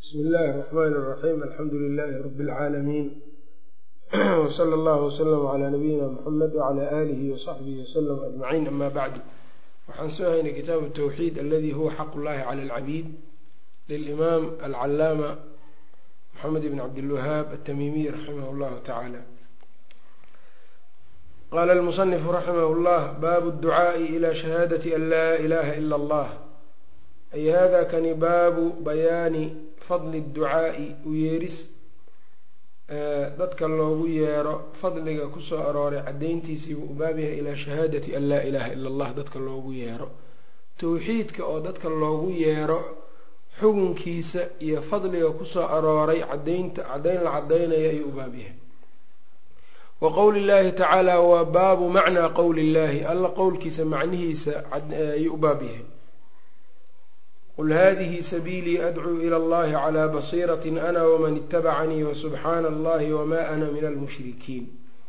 bsmi illaahi الرحmn الرaxيim alxamdu لilaahi rb اlcaalamiin wslى اllah wslm عlى nabiyina mxamed wعlى alihi وصaxbihi wslm aجmaciin ama bacdu waxaan soo haynay kitaabu الtwxiid aladi huwa xaq اllahi clى اlcabiid lilimaam alcalaama mxamed bn cabdilwahaab atamimiy raximah اllahu tacaala qala اlmusنifu raximah اllah baabu الducaaءi ilى shahaadati an laa ilaha ilا اllah ay hada kani baabu bayaani fadli ducaa'i u yeeris dadka loogu yeero fadliga kusoo arooray caddayntiisii buu u baab yahay ilaa shahaadati an laa ilaaha ila allah dadka loogu yeero towxiidka oo dadka loogu yeero xugunkiisa iyo fadliga kusoo arooray cadaynta caddayn la caddaynaya ayuu u baab yahay wa qowli llahi tacaala waa baabu macnaa qowli llahi alla qowlkiisa macnihiisa ayuu u baab yahay qul hadihi sabiilii adcuu ila allahi calaa basiirati ana waman itabacanii wasubxaana allahi wama ana min almushrikiin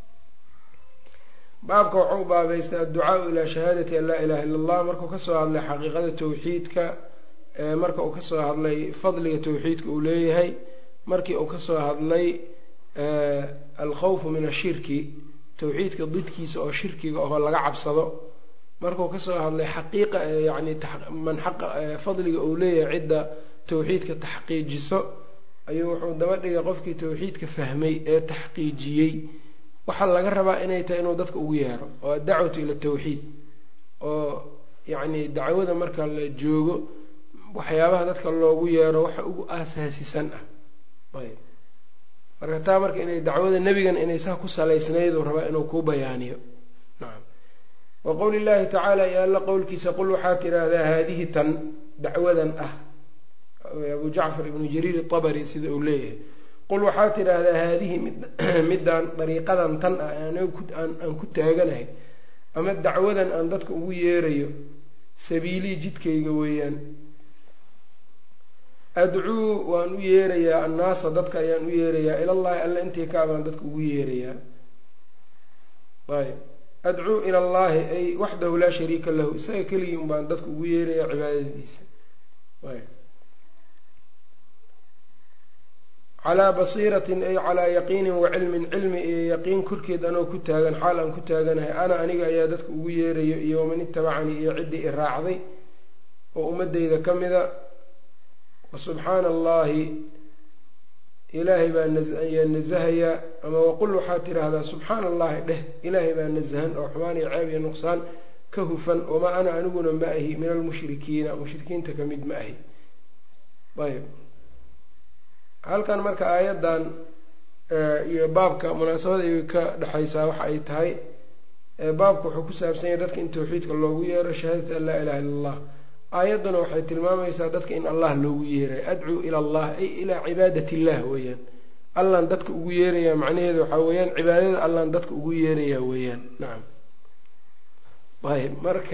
baabka waxau baabaystay adducaau ilaa shahaadati an laa ilaha illa allah markuu kasoo hadlay xaqiiqada towxiidka marka uu kasoo hadlay fadliga towxiidka uu leeyahay markii uu kasoo hadlay alkhawfu min ashirki towxiidka didkiisa oo shirkiga oo laga cabsado markuu kasoo hadlay xaqiiqa yani man xaqa fadliga uu leeyahay cidda towxiidka taxqiijiso ayuu wuxuu daba dhigay qofkii towxiidka fahmay ee taxqiijiyey waxaa laga rabaa inay tahay inuu dadka ugu yeero oo adacwatu ila tawxiid oo yacni dacwada marka la joogo waxyaabaha dadka loogu yeero waxa ugu aasaasisan ah ayb marka taa marka inay dacwada nebigan inay saa ku salaysnayduu rabaa inuu kuu bayaaniyo nacam wa qowli llahi tacaala iyo alla qowlkiisa qul waxaa tidhaahdaa haadihi tan dacwadan ah abu jacfar ibnu jariir itabari sida uu leeyahay qul waxaa tidhaahdaa haadihi midaan dariiqadan tan ah aan ku taaganahay ama dacwadan aan dadka ugu yeerayo sabiilii jidkayga weeyaan adcuu waan u yeerayaa annaasa dadka ayaan u yeerayaa ilallahi alla intii ka abaan dadka ugu yeerayaa ayb adcuu ila allahi ay waxdahu laa shariika lahu isaga keligii un baan dadka ugu yeerayaa cibaadadiisa calaa basiiratin ay calaa yaqiinin wa cilmin cilmi iyo yaqiin korkeed anoo ku taagan xaal aan ku taaganahay ana aniga ayaa dadka ugu yeerayo iyo waman itabacanii iyo ciddii i raacday oo ummadeyda ka mida wa subxaana allahi ilaahay baa ayaa nasahayaa ama waqul waxaad tidhaahdaa subxaana allahi dheh ilaahay baa nasahan oo xumaan iyo ceeb iyo nuqsaan ka hufan wamaa ana aniguna ma ahi min almushrikiina mushrikiinta ka mid ma ahi ayb halkan marka aayaddan iyo baabka munaasabada ay ka dhexaysaa waxa ay tahay baabka wuxuu ku saabsan yahay dadka in towxiidka loogu yeero shahaadati an laa ilaha illa allah aayadduna waxay tilmaamaysaa dadka in allah loogu yeerayo adcuu ila allah ay ilaa cibaadat illah weeyaan allaan dadka ugu yeerayaa macnaheedu waxaa weeyaan cibaadada allaan dadka ugu yeerayaa weeyaan nacam ayb marka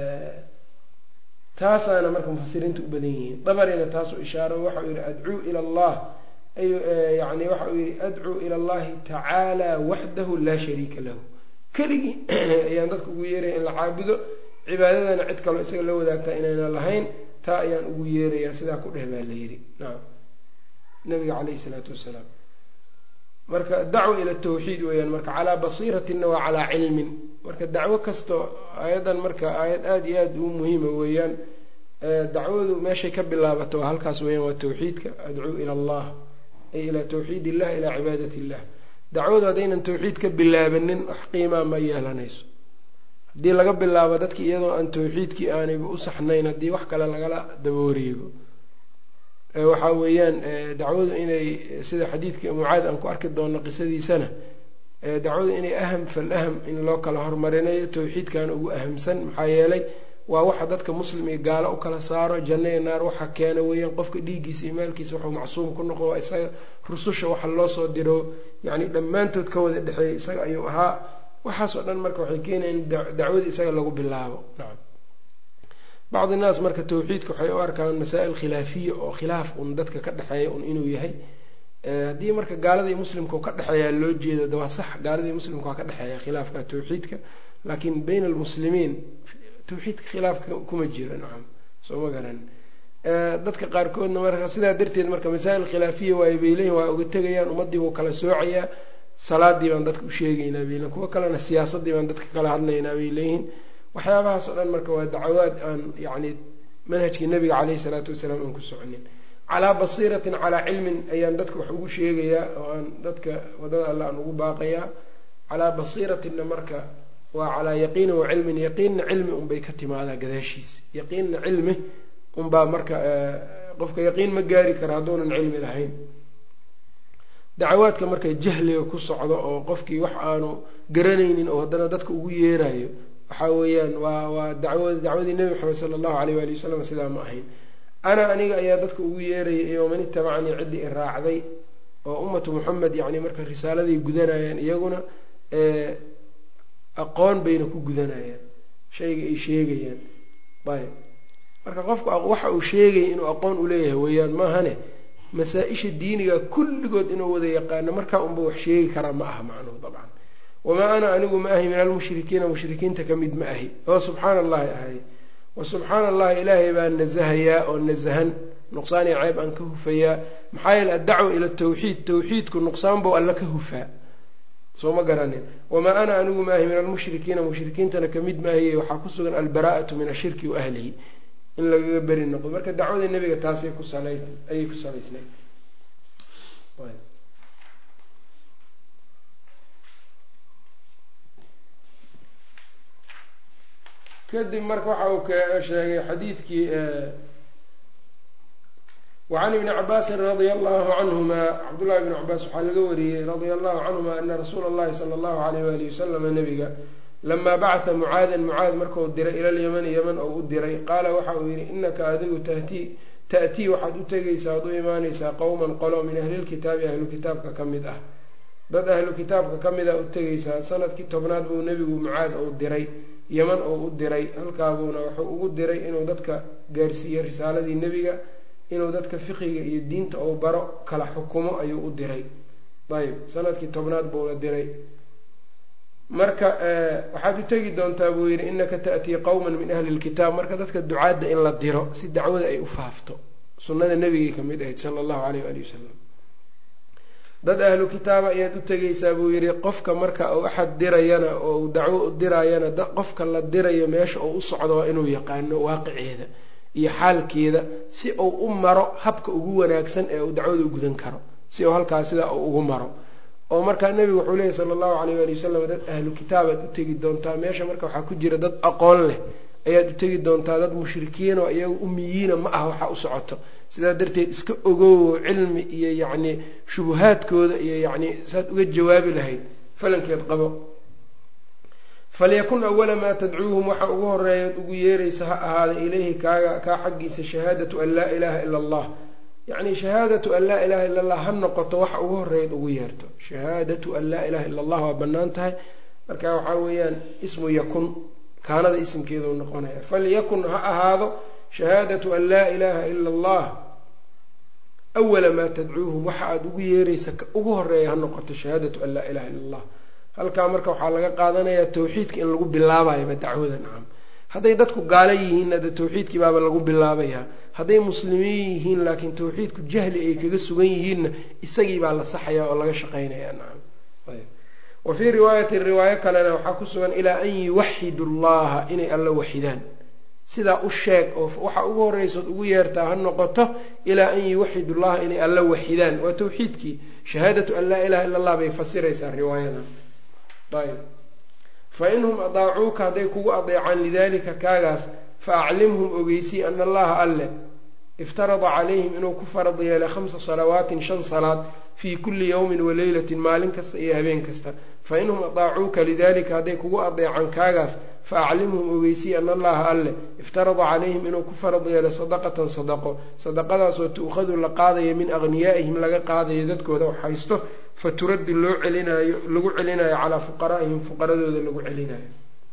taasaana marka mufasiriinta u badan yihiin dabarina taasuu ishaaro waxau yihi adcuu ila allah yani waxa uu yihi adcuu ila allahi tacaala waxdahu laa shariika lahu keligii ayaan dadka ugu yeeraya in la caabudo cibaadadana cid kaloo isaga la wadaagtaa inayna lahayn taa ayaan ugu yeerayaa sidaa ku dheh baa la yidhi nacam nabiga caleyhi isalaatu wassalaam marka dacwa ila tawxiid weeyaan marka calaa basiiratinna waa calaa cilmin marka dacwo kastoo aayaddan marka aayad aada iyo aada u muhiima weeyaan dacwadu meeshay ka bilaabato waa halkaas weeyaan waa tawxiidka adcuu ila allah ay ilaa tawxiid illah ilaa cibaadat illah dacwadu haddaynan tawxiid ka bilaabanin wax qiimaa ma yeelanayso haddii laga bilaabo dadki iyadoo aan tawxiidkii aanayba u saxnayn haddii wax kale lagala daba wareego waxaa weeyaan dacwadu inay sida xadiidka mucaad aan ku arki doono qisadiisana dacwadu inay aham fal aham in loo kala hormarinayo tawxiidkaana ugu ahamsan maxaa yeelay waa waxa dadka muslim iyo gaalo u kala saaro janno iyo naar waxa keena weeyaan qofka dhiiggiisa iyo maalkiisa waxuu macsuum ku noqo waa isaga rususha waxa loo soo diro yacni dhammaantood ka wada dhexeeya isaga ayuu ahaa waxaasoo dhan marka waxay keenayan in dacwada isaga lagu bilaabo nacam bacdi naas marka tawxiidka waxay u arkaan masaa-il khilaafiya oo khilaaf un dadka ka dhexeeya un inuu yahay haddii marka gaalada iyo muslimka u ka dhexeeyaa loo jeedo de waa sax gaalada iyo muslimka waa ka dhexeeya khilaafka tawxiidka laakiin bayna almuslimiin tawxiidka khilaafka kuma jiro nacam soo ma garan dadka qaarkoodna marka sidaa darteed marka masaa'il khilaafiya waayo bay leeyihin waa uga tegayaan ummaddii buu kala soocayaa salaadii baan dadka u sheegaynaa bay leeyihin kuwo kalena siyaasaddii baan dadka kala hadlaynaa bay leeyihiin waxyaabahaas oo dhan marka waa dacawaad aan yacni manhajkii nabiga caleyhi salaatu wasalaam aan ku soconin calaa basiiratin calaa cilmin ayaan dadka wax ugu sheegayaa oo aan dadka wadada alle aan ugu baaqayaa calaa basiiratinna marka waa calaa yaqiinin wa cilmin yaqiinna cilmi unbay ka timaadaa gadaashiis yaqiinna cilmi unbaa marka qofka yaqiin ma gaari kara hadduunan cilmi lahayn dacawaadka marka jahliga ku socdo oo qofkii wax aanu garanaynin oo haddana dadka ugu yeerayo waxaa weeyaan waa waa daw dacwadii nebi maxamed sala allahu aleyh waali wasalam sidaa ma ahayn ana aniga ayaa dadka ugu yeeraya iyo man itabacanii ciddii i raacday oo ummatu moxamed yacni marka risaaladay gudanayaan iyaguna aqoon bayna ku gudanayaan shayga ay sheegayaan ayb marka qofku waxa uu sheegaya inuu aqoon uleeyahay weeyaan maahane masaa-isha diiniga kulligood inuu wada yaqaano markaa unba wax sheegi karaa ma aha macnuhu dabcan wamaa ana anigu ma ahi min almushrikiina mushrikiinta ka mid ma ahi oo subxaana allahi ahay wa subxaana allahi ilaahay baan nasahayaa oo nasahan nuqsaani ceeb aan ka hufayaa maxaa yeele addacwa ila tawxiid tawxiidku nuqsaan bou alla ka hufaa soo ma garanin wamaa ana anigu ma ahi min almushrikiina mushrikiintana kamid maahiye waxaa ku sugan albaraa'atu min ashirki wa ahlihi in lagaga beri noqdo marka dacwada nebiga taasay ku sala ayay ku salaysnayd kadib marka waxa uu ka sheegay xadiidkii wacan ibni cabaasin radia allahu canhuma cabdullahi bni cabaas waxaa laga wariyey radia allahu canhuma ana rasuula allahi sala allahu alayh wali wasalama nabiga lamaa bacatha mucaadan mucaad markuu diray ila lyamani yaman oo u diray qaala waxa uu yidhi inaka adigu tahtii ta'tii waxaad u tegaysaa ad u imaanaysaa qowman qolo min ahlilkitaabi ahlu kitaabka ka mid ah dad ahlu kitaabka ka mid a u tegaysaa sanadkii tobnaad buu nebigu mucaad ou diray yaman oo u diray halkaabuuna wuxuu ugu diray inuu dadka gaarsiiyo risaaladii nebiga inuu dadka fiqiga iyo diinta ou baro kala xukumo ayuu u diray ayb sanadkii tobnaad buuna diray marka waxaad u tegi doontaa buu yidhi inaka ta'tii qowman min ahli lkitaab marka dadka ducaadda in la diro si dacwada ay u faafto sunnada nebigay ka mid ahayd sala allahu aleyh waali wasalam dad ahlu kitaaba ayaad u tegaysaa buu yidhi qofka marka uu axad dirayana oo uu dacwo u diraayana qofka la dirayo meesha uu u socdo waa inuu yaqaano waaqiceeda iyo xaalkeeda si uu u maro habka ugu wanaagsan ee uu dacwada u gudan karo si uu halkaas sidaa uu ugu maro oo markaa nebigu wuxuu leeyay sala allahu alayh waali wasalam dad ahlu kitaabaad u tegi doontaa meesha marka waxaa ku jira dad aqoon leh ayaad u tegi doontaa dad mushrikiin oo iyaga umiyiina ma ah waxaa u socoto sidaa darteed iska ogowo cilmi iyo yacni shubuhaadkooda iyo yacni saad uga jawaabi lahayd falankeed qabo falyakun awala maa tadcuuhum waxa ugu horeeyaad ugu yeeraysa ha ahaada ilayhi kaaga kaa xaggiisa shahaadatu an laa ilaaha ila allah yacni shahaadatu an laa ilaha illa allah ha noqoto waxa ugu horeeyaad ugu yeerto shahaadatu an laa ilaha illa allah waa bannaan tahay marka waxaa weeyaan ismu yakun kaanada isimkeedau noqonaya falyakun ha ahaado shahaadatu an laa ilaaha ila allah awala maa tadcuuhum waxa aada ugu yeeraysa ugu horeeya ha noqoto shahaadatu an laa ilaha illa allah halkaa marka waxaa laga qaadanayaa tawxiidka in lagu bilaabayaba dacwada nacam hadday dadku gaalo yihiinna de tawxiidkii baaba lagu bilaabayaa hadday muslimiin yihiin laakiin tawxiidku jahli ay kaga sugan yihiinna isagii baa la saxayaa oo laga shaqaynayaa nacam wa fii riwaayatin riwaayo kalena waxaa ku sugan ilaa an yuwaxidu llaha inay alla waxidaan sidaa u sheeg oo waxa ugu horreysood ugu yeertaa ha noqoto ilaa an yuwaxidu llaha inay alla waxidaan waa tawxiidkii shahaadatu an laa ilaha illa allah bay fasiraysaa riwaayadan ayb fa inhum adaacuuka hadday kugu adeecaan lidalika kaagaas fa aclimhum ogeysii ana allaha alle iftarada calayhim inuu ku farad yeelay khamsa salawaatin shan salaad fii kulli yowmin wa leylatin maalin kasta iyo habeen kasta fa inhum adaacuuka lidalika hadday kugu adeecaan kaagaas fa aclimhum ogeysii ana allaha alle iftarada calayhim inuu ku farad yeelay sadaqatan sadaqo sadaqadaasoo tu'khadu la qaadaya min aghniyaa'ihim laga qaadayo dadkooda wax haysto fa turaddu loo celinaayo lagu celinayo calaa fuqaraa'ihim fuqaradooda lagu celinayo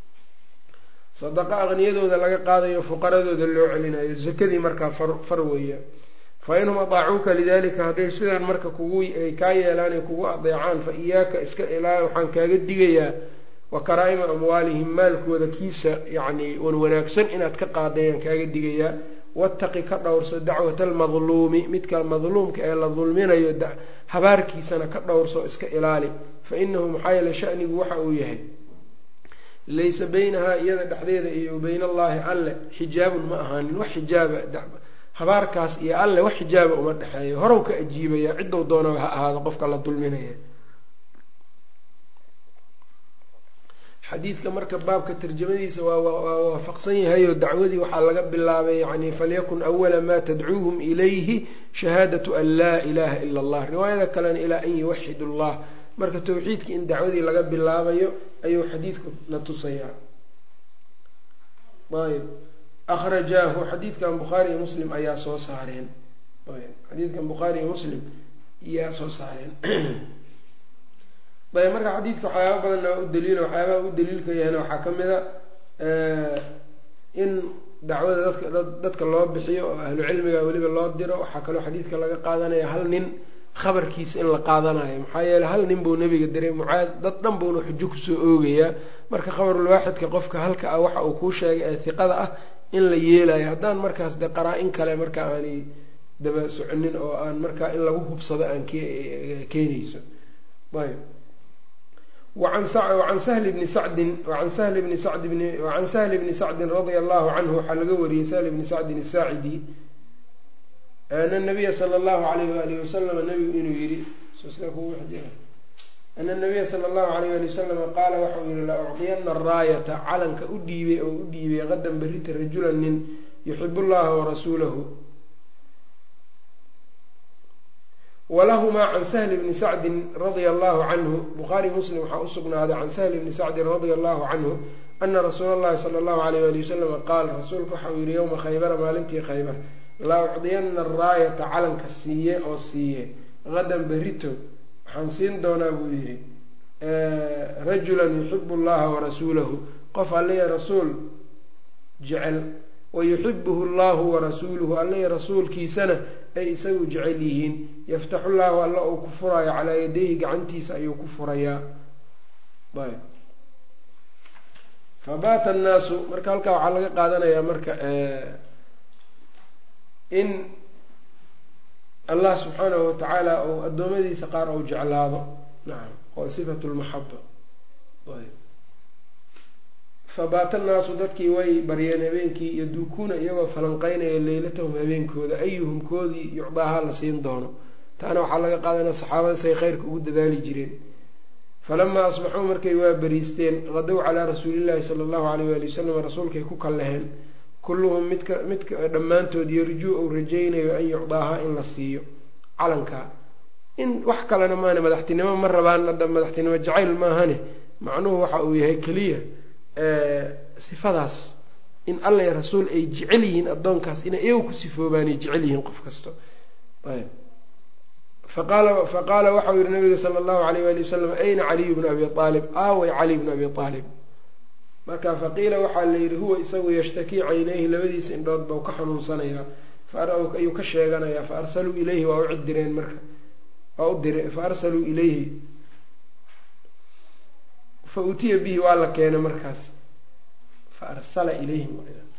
sadaqo aqniyadooda laga qaadayo fuqaradooda loo celinayo zakadii markaa far weeya fa inhum adaacuuka lidalika hadday sidaan marka kugu ay kaa yeelaan ay kugu adeecaan fa iyaaka iska ilaa waxaan kaaga digayaa wa karaa'ima amwaalihim maalkooda kiisa yacni wan wanaagsan inaad ka qaadayaan kaaga digayaa wattaqi ka dhowrso dacwata almadluumi midka madluumka ee la dulminayo habaarkiisana ka dhowrso iska ilaali fa inahu maxaa yeele shanigu waxa uu yahay laysa baynahaa iyada dhexdeeda iyo bayna allaahi alle xijaabun ma ahaanin wax xijaaba habaarkaas iyo alle wax xijaaba uma dhexeeyo horow ka ajiibaya ciddou doonaba ha ahaado qofka la dulminaya xadiidka marka baabka tarjamadiisa waa waafaqsan yahay oo dacwadii waxaa laga bilaabay yani falyakun awala maa tadcuuhum ilayhi shahaadatu an laa ilaha ila allah riwaayada kalena ilaa an yuwaxid allah marka towxiidka in dacwadii laga bilaabayo ayuu xadiidku na tusayaa ayb akrajaahu xadiidkan bukhaari iyo muslim ayaa soo saareen ayb xadiidkan bukhaari iyo muslim yaa soo saareen ayb marka xadiidka waxyaaba badanna waa u daliila waxyaabaha u daliilka yahayna waxaa ka mid a in dacwada dadka dadka loo bixiyo oo ahlu cilmiga weliba loo diro waxaa kaloo xadiidka laga qaadanaya hal nin khabarkiisa in la qaadanayo maxaa yeeley hal nin buu nabiga diray mucaad dad dhan buuna xujo kusoo oogayaa marka khabarul waaxidka qofka halka ah waxa uu kuu sheegay ee hiqada ah in la yeelayo haddaan markaas de qaraa-in kale marka aanay daba soconin oo aan markaa in lagu hubsado aan keenayso ayb wacan sahli bni sacdin wacan sahli bni sacd bni wacan sahli bni sacdin radia allahu canhu waxaa laga wariyey sahli bni sacdin asaacidi ana nabiya sala allahu alayh waalihi wasalama nabigu inuu yihi ana nabiya sala allahu alayh ali wasalama qaala waxau yihi la ucdiyana araayata calanka u dhiibay oo u dhiibay qadan berita rajulan nin yuxibu llaha warasuulahu walahumaa can sahli bni sacdin radia allahu canhu bukhaari muslim waxaa u sugnaaday can sahli bni sacdin radia allahu canhu ana rasuula allahi sala allahu alayh ali wasalama qaal rasuulku waxau yihi yowma khaybara maalintii khaybar la ucdiyana araayata calanka siiye oo siiye qadan berito waxaan siin doonaa buu yihi rajulan yuxibu llaha warasuulahu qof alliya rasuul jecel wayuxibuhu llahu warasuuluhu alliya rasuulkiisana ay isagu jecel yihiin yaftaxu llaahu alla uu ku furayo calaa yadayhi gacantiisa ayuu ku furayaa ayb fabaata annaasu marka halkaa waxaa laga qaadanayaa marka in allah subxaanahu watacaala uu addoommadiisa qaar ou jeclaado nacam waa sifatu lmaxaba ayb fabaata annaasu dadkii way baryeen habeenkii yaduukuuna iyagoo falanqeynaya leylatahum habeenkooda ayuhum koodii yucdaaha la siin doono taana waxaa laga qaadanaya saxaabada say kheyrka ugu dadaali jireen falamaa asbaxuu markay waa bariisteen qadow calaa rasuulillahi sala allahu alayh waali wasalam rasuulkay ku kalleheen kulluhum midka midka dhammaantood yarjuu ou rajaynayo an yucdaaha in la siiyo calankaa in wax kalena maane madaxtinimo ma rabaan hadda madaxtinimo jacayl maahane macnuhu waxa uu yahay keliya sifadaas in alla iyo rasuul ay jecel yihiin addoonkaas inay iyagu ku sifoobaanay jecel yihiin qof kasto ayb faqaala faqaala waxau yihi nabiga sala allahu alayh waali wasalam ayna caliyu bnu abi aalib aaway cali bnu abi aalib marka faqiila waxaa la yidhi huwa isagu yashtakii caynayhi labadiisa indhood bau ka xanuunsanayaa ayuu ka sheeganayaa fa arsaluu ilayhi waa u cidireen marka waa u dire fa arsaluu ilayhi fa utiya bihi waa la keenay markaas fa arsala ilayhim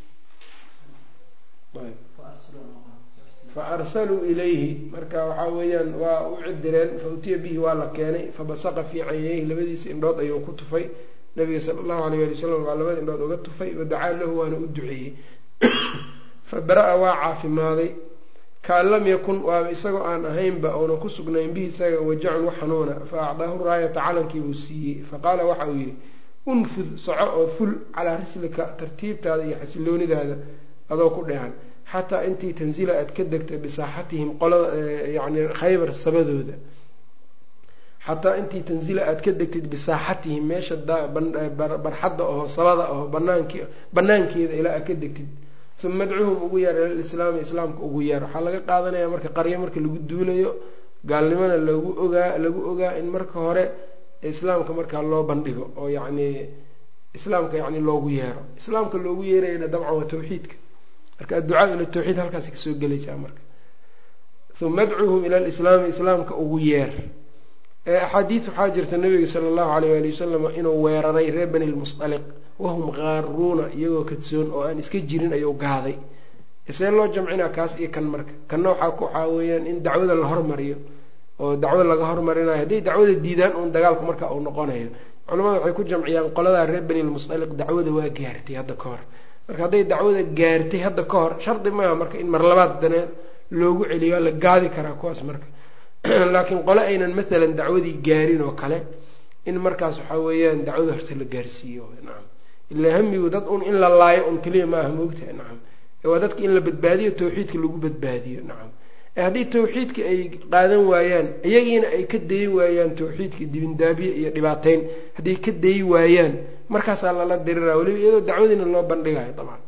fa arsaluu ilayhi marka waxaa weeyaan waa u cidireen fa utiya bihi waa la keenay fabasaqa fii caynayhi labadiisa indhood ayuu ku tufay nabiga sala allahu alayh ali wasalam waa labada indhood uga tufay wadacaa lahu waana u duceeyey fa bara-a waa caafimaaday kaan lam yakun waaba isagoo aan ahaynba oona ku sugnayn bihi isaga wajacun wax xanuuna fa acdaahu raayata calankii buu siiyey faqaala waxa uu yidhi unfud soco oo ful calaa rislika tartiibtaada iyo xasiloonidaada adoo ku dheehan xataa intii tansila aad ka degtay bisaaxatihim qolada yacni khaybar sabadooda xataa intii tansila aad ka degtid bisaaxatihim meesha barxadda aho sabada aho banaank banaankeeda ilaa aad ka degtid uma adcuhum ugu yeer ilalislaami islaamka ugu yeer waxaa laga qaadanaya marka qaryo marka lagu duulayo gaalnimona lagu ogaa lagu ogaa in marka hore islaamka markaa loo bandhigo oo yacni islaamka yani loogu yeero islaamka loogu yeerayana dabcan waa tawxiidka marka adducaa ila tawxiid halkaasi kasoo gelaysaa marka uma adcuhum ila lislaami islaamka ugu yeer axaadiid waxaa jirta nabiga sala allahu alayh ali wasalam inuu weeraray reer bani lmusaliq wahum qaaruuna iyagoo kadsoon oo aan iska jirin ayuu gaaday see loo jamcinaa kaas iyo kan marka kanna waxaa waxaa weeyaan in dacwada la hormariyo oo dacwo laga hormarinayo hadday dacwada diidaan uun dagaalku marka uu noqonayo culamada waxay ku jamciyaan qoladaa reer bani lmusaliq dacwada waa gaartay hadda ka hor marka hadday dacwada gaartay hadda ka hor shardi maaha marka in mar labaad dana loogu celiyo la gaadi karaa kuwaas marka laakiin qole aynan maalan dacwadii gaarin oo kale in markaas waxaa weeyaan dacwada horta la gaarsiiyo nacam ilaa hamigu dad un in la laayo un keliya maaha moogtaha nacam waa dadka in la badbaadiyo tawxiidka lagu badbaadiyo nacam haddii tawxiidka ay qaadan waayaan iyagiina ay ka dayi waayaan tawxiidka dibindaabiye iyo dhibaateyn hadday ka dayi waayaan markaasaa lala diriraa weliba iyadoo dacwadiina loo bandhigayo dabcan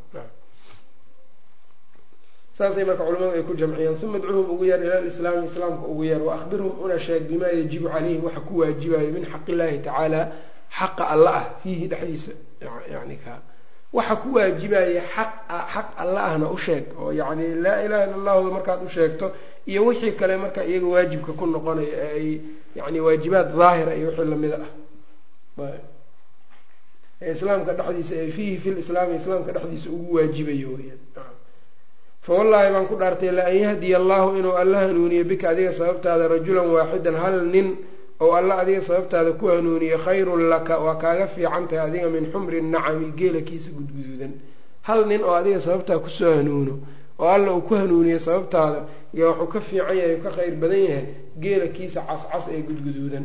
saasay marka culamadu ay ku jamciyeen uma adcuhum ugu yeer ila lislaami islaamka ugu yeer wa ahbirhum una sheeg bimaa yajibu calayhim waxa ku waajibayo min xaq illaahi tacaala xaqa alla ah fiihi dhexdiisa yani ka waxa ku waajibaya xaq xaq alla ahna u sheeg oo yacni laa ilaha illa allahu markaad u sheegto iyo wixii kale marka iyaga waajibka ku noqonayo ee ay yani waajibaad daahira iyo wixii lamida ah islaamka dhexdiisa ee fiihi fi lislaami islaamka dhexdiisa ugu waajibayo weyaan fa wallaahi baan ku dhaartay la an yahdiya allahu inuu alla hanuuniyo bika adiga sababtaada rajulan waaxidan hal nin oo alla adiga sababtaada ku hanuuniyo khayrun laka waa kaaga fiican tahay adiga min xumri nacami geelakiisa gudguduudan hal nin oo adiga sababtaa kusoo hanuuno oo alla uu ku hanuuniyo sababtaada iyo wuxuu ka fiican yahay ka khayr badan yahay geelakiisa cascas ee gudguduudan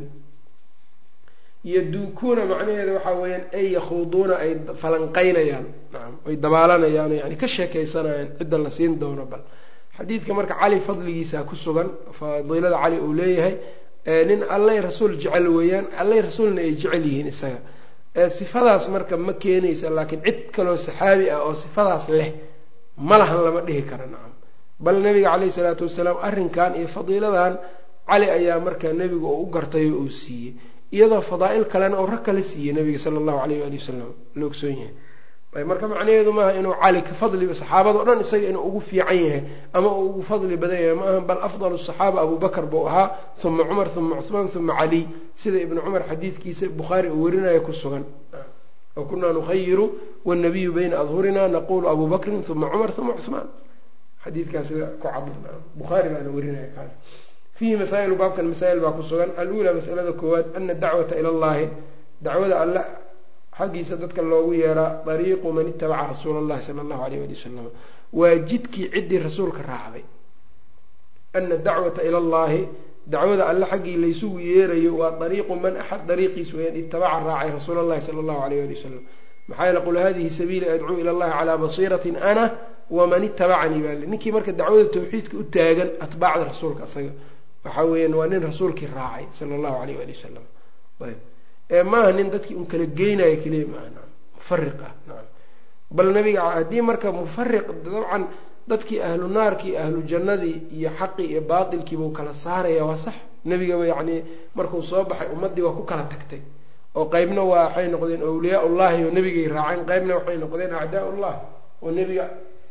yaduukuuna macnaheeda waxaa weeyaan ay yakhuuduuna ay falanqaynayaan nacam ay dabaalanayaan oo yani ka sheekaysanayaan cidda la siin doono bal xadiidka marka cali fadligiisa ku sugan fadiilada cali uu leeyahay nin allay rasuul jecel weeyaan allay rasuulna ay jecel yihiin isaga sifadaas marka ma keenaysa laakiin cid kaloo saxaabi ah oo sifadaas leh ma lahan lama dhihi kara nacam bal nabiga caleyhi salaatu wasalaam arrinkan iyo fadiiladan cali ayaa marka nebiga uu u gartay oo uu siiyey iyadoo fadaa'il kalena oo rag kala siiyey nabiga sala allahu aleyh waali wasalam la ogsoon yahay marka macnaheedu maaha inuu cali ka fadli saxaabada o dhan isaga inuu ugu fiican yahay ama uu ugu fadli badan yahay ma aha bal afdalu saxaaba abu bakr buu ahaa uma cumar uma cuhmaan uma caliy sida ibnu cumar xadiidkiisa bukhaari uu warinaya ku sugan wa kunaa nukhayiru wnabiyu bayna adhurina naqulu abu bakrin uma cumar uma cuhmaan xadiidkaas sida ku cad bukhaari baana warinaya kaas fiihi masaa'ilu baabkan masaa'il baa ku sugan alula masalada koowaad ana dacwata ila allahi dacwada alle xaggiisa dadka loogu yeeraa dariiqu man itabaca rasuula allahi sala allahu alayh ali wasalam waa jidkii ciddii rasuulka raacday ana dacwata ila allahi dacwada alle xaggii laysugu yeerayo waa dariiqu man axad dariiqiis weyaan itabaca raacay rasuula allahi sala allahu alayh ali wasalam maxaa yeele qul hadihi sabiili adcuu ila allahi calaa basiiratin ana waman itabacanii baa le ninkii marka dacwada tawxiidka u taagan atbaacda rasuulka asaga waxaa weeyaan waa nin rasuulkii raacay sala allahu alayh ali wasalam ayb ee maaha nin dadkii un kala geynayo keliya maaha naam mufariq ah naam bal nabiga haddii marka mufariq dabcan dadkii ahlu naarkii ahlu jannadii iyo xaqii iyo baatilkiibuu kala saaraya waa sax nebigaba yacni markuu soo baxay ummaddii waa ku kala tagtay oo qeybna waa waxay noqdeen awliyaa ullahi oo nebigay raaceen qeybna waxay noqdeen acdaa ullah oo nebiga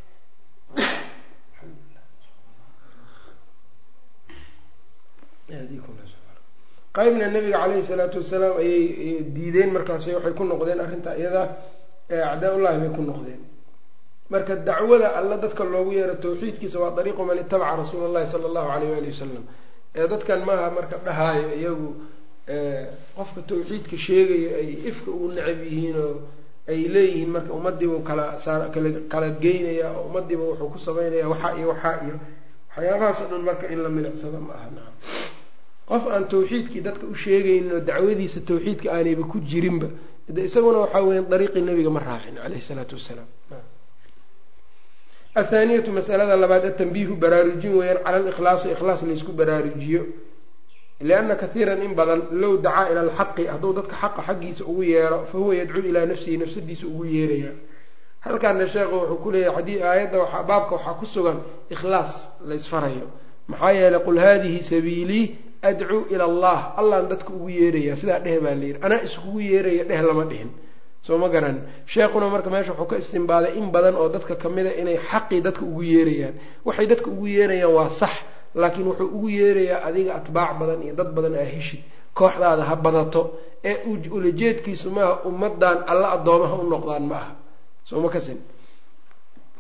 qaybna nabiga caleyhi salaatu wasalaam ayay diideen markaas waxay ku noqdeen arrinta iyada acdaa ullahi bay ku noqdeen marka dacwada alla dadka loogu yeero tawxiidkiisa waa dariiqu man itabaca rasuula allahi sala allahu alayh waali wasalam ee dadkan maaha marka dhahaayo iyagu qofka tawxiidka sheegayo ay ifka ugu necab yihiin oo ay leeyihiin marka ummadiibu kala saar kala kala geynaya oo ummadiiba wuxuu ku sameynaya waxaa iyo waxaa iyo waxyaabahaas o dhan marka in la milicsado ma aha naam qof aan tawxiidkii dadka u sheegaynin oo dacwadiisa tawxiidka aanayba ku jirinba de isaguna waxaa weya dariiqii nabiga ma raacin caleyhi salaatu wasalaam athaaniyatu masalada labaad atanbiihu baraarujin weeyaan cala alikhlaasi ikhlaas laysku baraarujiyo lianna kathiiran in badan low dacaa ila alxaqi hadduu dadka xaqa xaggiisa ugu yeero fa huwa yadcuu ilaa nafsihi nafsadiisa ugu yeeraya halkaana sheekhu wuxuu ku leeyahay xadii aayadda waaa baabka waxaa ku sugan ikhlaas laysfarayo maxaa yeelay qul haadihi sabiilii adcuu ila allah allaan dadka ugu yeeraya sidaa dheh baa layidhi anaa iskugu yeeraya dheh lama dhihin soo ma garan sheekhuna marka meesha wuxuu ka istimbaaday in badan oo dadka kamida inay xaqii dadka ugu yeerayaan waxay dadka ugu yeerayaan waa sax laakiin wuxuu ugu yeerayaa adiga atbaac badan iyo dad badan aa heshid kooxdaada ha badato ee ulajeedkiisu maaha ummadan alla addoomaha u noqdaan ma aha soo ma kasin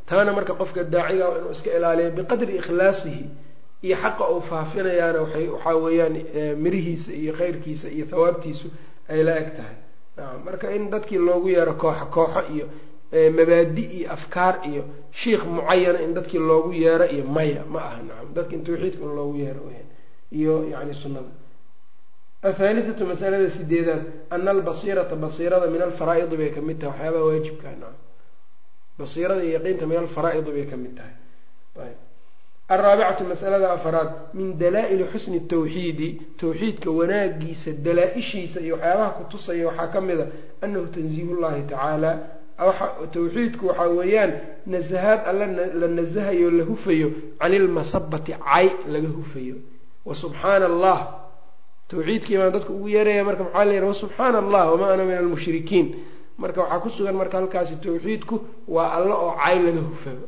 taana marka qofka daaciga inuu iska ilaaliyo biqadri ikhlaasihi iyo xaqa uu faafinayaana waxaa weeyaan mirihiisa iyo khayrkiisa iyo thawaabtiisu ay la eg tahay nacam marka in dadkii loogu yeero kooxo kooxo iyo mabaadi iyo afkaar iyo shiikh mucayana in dadkii loogu yeero iyo maya ma aha nacam dadka in tawxiidka in loogu yeero weyaan iyo yani sunnada athaalithatu masalada sideedaad ana albasiirata basiirada min alfaraa'idi bay kamid tahay waxyaabaha waajibkaa nacam basiirada iyo yaqiinta min alfaraa'idi bay kamid tahay ayb alraabicatu masalada afaraad min dalaa-ili xusni tawxiidi tawxiidka wanaagiisa dalaa-ishiisa iyo waxyaabaha kutusaya waxaa ka mid a anahu tanziih llahi tacaala tawxiidku waxaa weeyaan nasahaad alla la nasahayo la hufayo can ilmasabati cay laga hufayo wa subxaana allah tawxiidkii baan dadka ugu yeeraya marka maxaa layihi wasubxaana allah wamaa ana min almushrikiin marka waxaa ku sugan marka halkaasi tawxiidku waa alla oo cay laga hufaba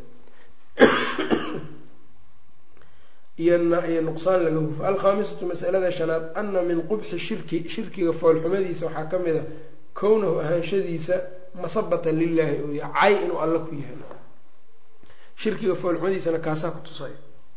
iyo nuqsaan laga hufo alkhaamisatu masalada shanaad ana min qubxi shirki shirkiga foolxumadiisa waxaa ka mid a kownahu ahaanshadiisa masabatan lilaahi oo ya cay inuu alla ku yahay shirkiga foolxumadiisana kaasaa ku tusay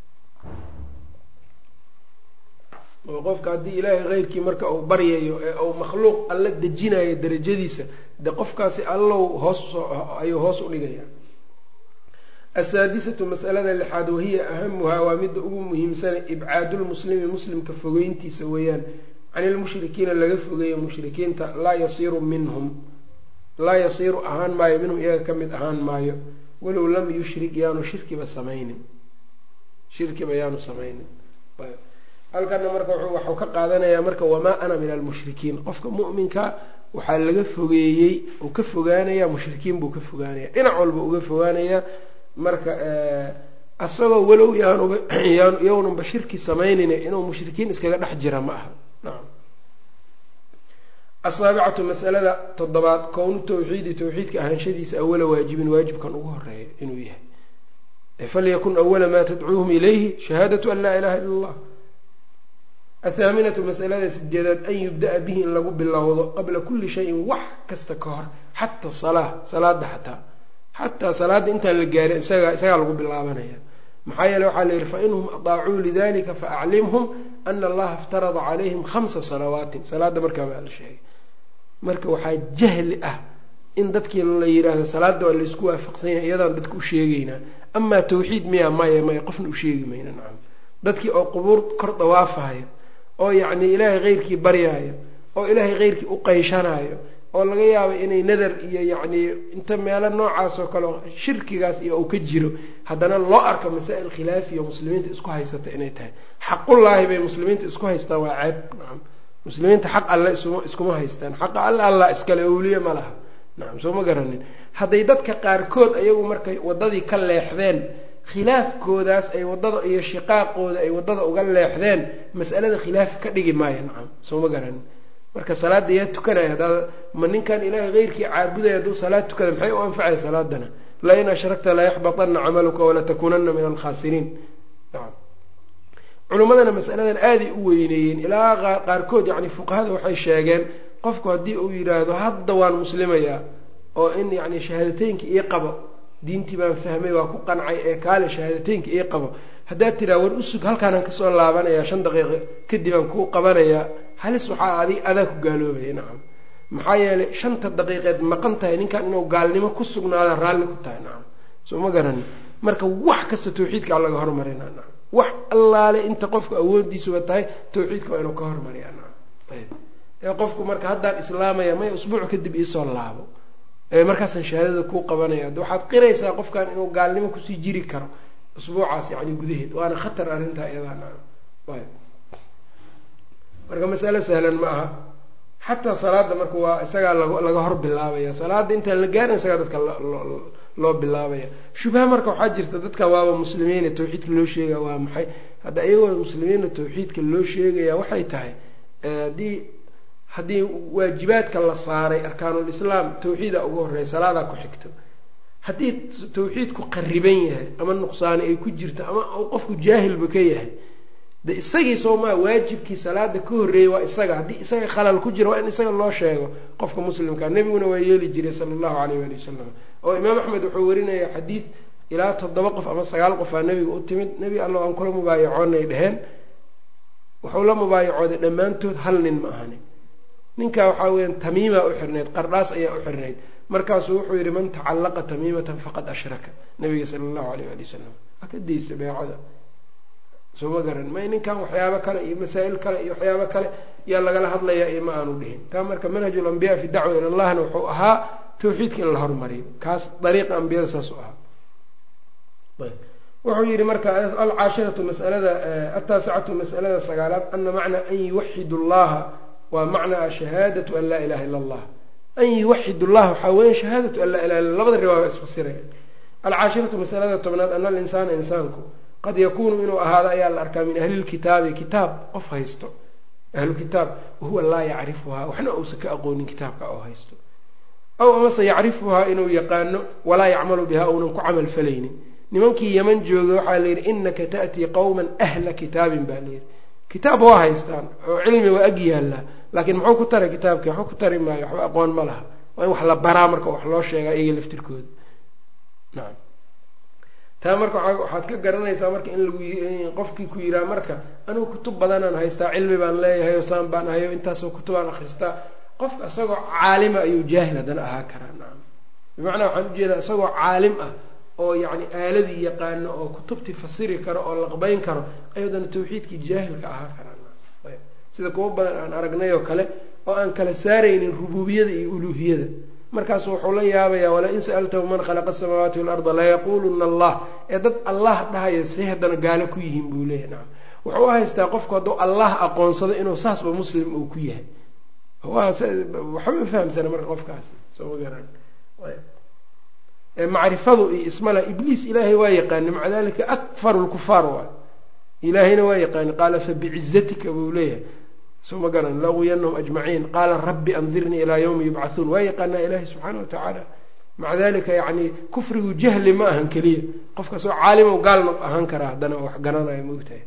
oo qofka haddii ilaahay keyrkii marka uu baryayo ee uu makhluuq alla dejinayo darajadiisa de qofkaasi allow hoos ayuu hoos u dhigaya asaadisatu masalada lixaad wahiya ahamuhaa waa midda ugu muhiimsana ibcaadulmuslimi muslimka fogeyntiisa weeyaan can ilmushrikiina laga fogeeyo mushrikiinta laa yasiiru minhum laa yasiiru ahaan maayo minhum iyaga ka mid ahaan maayo walow lam yushrik yaanu shirkiba samaynin shirkiba yaanu samaynin halkana marka waxuu ka qaadanayaa marka wamaa ana min almushrikiin qofka mu'minka waxaa laga fogeeyey uu ka fogaanayaa mushrikiin buu ka fogaanaya dhinac walba uga fogaanayaa marka asagoo walow yaanuba yawnanba shirki samaynin inuu mushrikiin iskaga dhex jira ma aha nacam asaabicatu masalada toddobaad kownu tawxiidi tawxiidka ahaanshadiisa awala waajibin waajibkan ugu horeeya inuu yahay falyakun awala maa tadcuuhum ilayhi shahaadatu an laa ilaha illa allah athaaminatu masalada sideedaad an yubda-a bihi in lagu bilowdo qabla kulli shayin wax kasta ka hor xata salaa salaada xataa xataa salaadda intaan la gaarin isaga isagaa lagu bilaabanaya maxaa yeele waxaa la yihi fainhum adaacuu lidalika faaclimhum ana allaha iftarada calayhim khamsa salawaatin salaadda markaa baa la sheegay marka waxaa jahli ah in dadkii la yidhaahdo salaada waa laysku waafaqsan yahay iyadaan dadka u sheegeynaa amaa tawxiid miya maya maya qofna u sheegi mayna nacam dadkii oo qubuur kor dawaafahayo oo yacni ilaahay keyrkii baryaayo oo ilaahay keyrkii u qayshanayo oo laga yaabo inay nadar iyo yacni inta meelo noocaas oo kale shirkigaas iyo uu ka jiro haddana loo arko masaa-il khilaafiya muslimiinta isku haysata inay tahay xaqullaahi bay muslimiinta isku haystaan waa ceeb nacam muslimiinta xaq alle isuma iskuma haystaan xaqa alle allah iskale owliye ma laha nacam soo ma garanin hadday dadka qaarkood ayagu markay waddadii ka leexdeen khilaafkoodaas ay waddada iyo shiqaaqooda ay waddada uga leexdeen mas'alada khilaaf ka dhigi maayo nacam soo ma garanin marka salaada yaa tukanaya haddaad ma ninkan ilaahay keyrkii caabudaya hadduu salaad tukada maxay u anfacaya salaadana lain ashrakta layaxbaطana camaluka walatakunana min alkhaasiriin nacam culimmadana masaladan aaday u weyneeyeen ilaa qaarkood yani fuqahada waxay sheegeen qofku haddii uu yidhaahdo hadda waan muslimayaa oo in yani shahaadateynka ii qabo diintii baan fahmay waa ku qancay ee kaale shahaadateynka ii qabo haddaad tiraa war usug halkaanaan kasoo laabanayaa shan daqiiqo kadib aan kuu qabanayaa halis waxaa adi adaa ku gaaloobaya nacam maxaa yeelay shanta daqiiqeed maqan tahay ninkan inuu gaalnimo ku sugnaada raalli ku tahay nacam soo ma garani marka wax kasta tawxiidkaa laga hormarina nacam wax allaale inta qofku awoodiisuba tahay tawxiidka waa inuu ka hormariya nacam ayb ee qofku marka haddaan islaamaya may usbuuc kadib iisoo laabo ee markaasaan shahaadada kuu qabanaya ad waxaad qiraysaa qofkan inuu gaalnimo kusii jiri karo usbuucaas yani gudaheed waana khatar arrintaa iyadaa nacam ayb marka masalo sahlan ma aha xataa salaada marka waa isagaa laga hor bilaabaya salaada intaan la gaarin isagaa dadka loo bilaabaya shubha marka waxaa jirta dadka waaba muslimiina tawxiidka loo sheegaya waa maxay hadda iyagoo muslimiina tawxiidka loo sheegaya waxay tahay haddii haddii waajibaadka la saaray arkaanulislaam tawxiida ugu horreya salaadaa ku xigto haddii tawxiidku qariban yahay ama nuqsaani ay ku jirto ama qofku jaahilba ka yahay de isagii soomaa waajibkii salaada ka horreeyey waa isaga haddii isaga khalal ku jiro waa in isaga loo sheego qofka muslimka nebiguna waa yeeli jiray sala allahu alayh waali wasalam oo imaam axmed wuxuu warinaya xadiid ilaa toddoba qof ama sagaal qofaa nebiga u timid nebi alla aan kula mubaayacoonay dheheen wuxuu la mubaayacooday dhammaantood hal nin ma ahani ninkaa waxaa weyaan tamiimaa u xirnayd qardhaas ayaa u xirnayd markaasuu wuxuu yidhi man tacallaqa tamiimatan faqad ashraka nabiga sala allahu alayh ali wasalam waa ka daysa beecada soo ma garan may ninkan waxyaabo kale iyo masaa'il kale iyo waxyaabo kale yaa lagala hadlayaa iyo ma aanu dhihin taa marka manhaju lambiya fi dacwa ila llahna wuxuu ahaa tawxiidka in la hormariyo kaas dariiqa ambiyada saas u ahaa wuxuu yihi marka alcaashiratu masalada ataasicatu masalada sagaalaad ana macnaa an yuwaxidu llaha waa macnaa shahaadatu an laa ilaha ila allah an yuwaxid llah waxaa weya shahaadatu an laa ilaha illa labada riwaaya isfasiraya alcaashiratu masalada tobnaad ana alinsaana insaanku qad yakuunu inuu ahaado ayaa la arkaa min ahli lkitaabi kitaab qof haysto ahlu kitaab wahuwa laa yacrifuhaa waxna uusan ka aqoonin kitaabka oo haysto aw amase yacrifuhaa inuu yaqaano walaa yacmalu bihaa uunan ku camal falaynin nimankii yeman joogay waxaa la yidhi inaka ta'tii qowman ahla kitaabin baa layidhi kitaab waa haystaan oo cilmi waa ag yaallaa laakiin muxuu ku taray kitaabkii waxba ku tari maayo waxba aqoon ma laha waa in wax la baraa marka wax loo sheegaa iyaga laftirkooda nacam taa marka waxaad ka garanaysaa marka in lagu qofkii ku yiraa marka anigu kutub badanaan haystaa cilmi baan leeyahay oo saan baan ahayo intaasoo kutubaan akhristaa qofka isagoo caalima ayuu jaahil haddana ahaa karaa nacam bimacnaa waxaan ujeedaa isagoo caalim ah oo yacni aaladii yaqaano oo kutubtii fasiri karo oo laqbayn karo ayadana tawxiidkii jaahilka ahaa karaa sida kuwa badan aan aragnay oo kale oo aan kala saaraynin rububiyada iyo uluuhiyada markaasu wuxuu la yaabayaa wala-in sa'altahu man khalaqa asamaawaati waalarda layaquluna allah ee dad allah dhahaya say haddana gaalo ku yihiin buu leeyahy nacam wuxuu u haystaa qofku hadduu allah aqoonsado inuu saasba muslim uu ku yahay waxba ma fahamsana marka qofkaas soo ma garan macrifadu iyo ismala ibliis ilaahay waa yaqaani maca dalika akfaru lkufaar waay ilaahayna waa yaqaani qaala fabicizatika buu leeyahay soo ma garan laguyanahum ajmaciin qaala rabbi andirnii ilaa yawmi yubcathuun waa yaqaanaa ilaahay subxaana wa tacaala maca dalika yani kufrigu jahli ma ahan keliya qofkaasoo caalimo gaalna ahaan karaa haddana oo wax garanaya maogtahay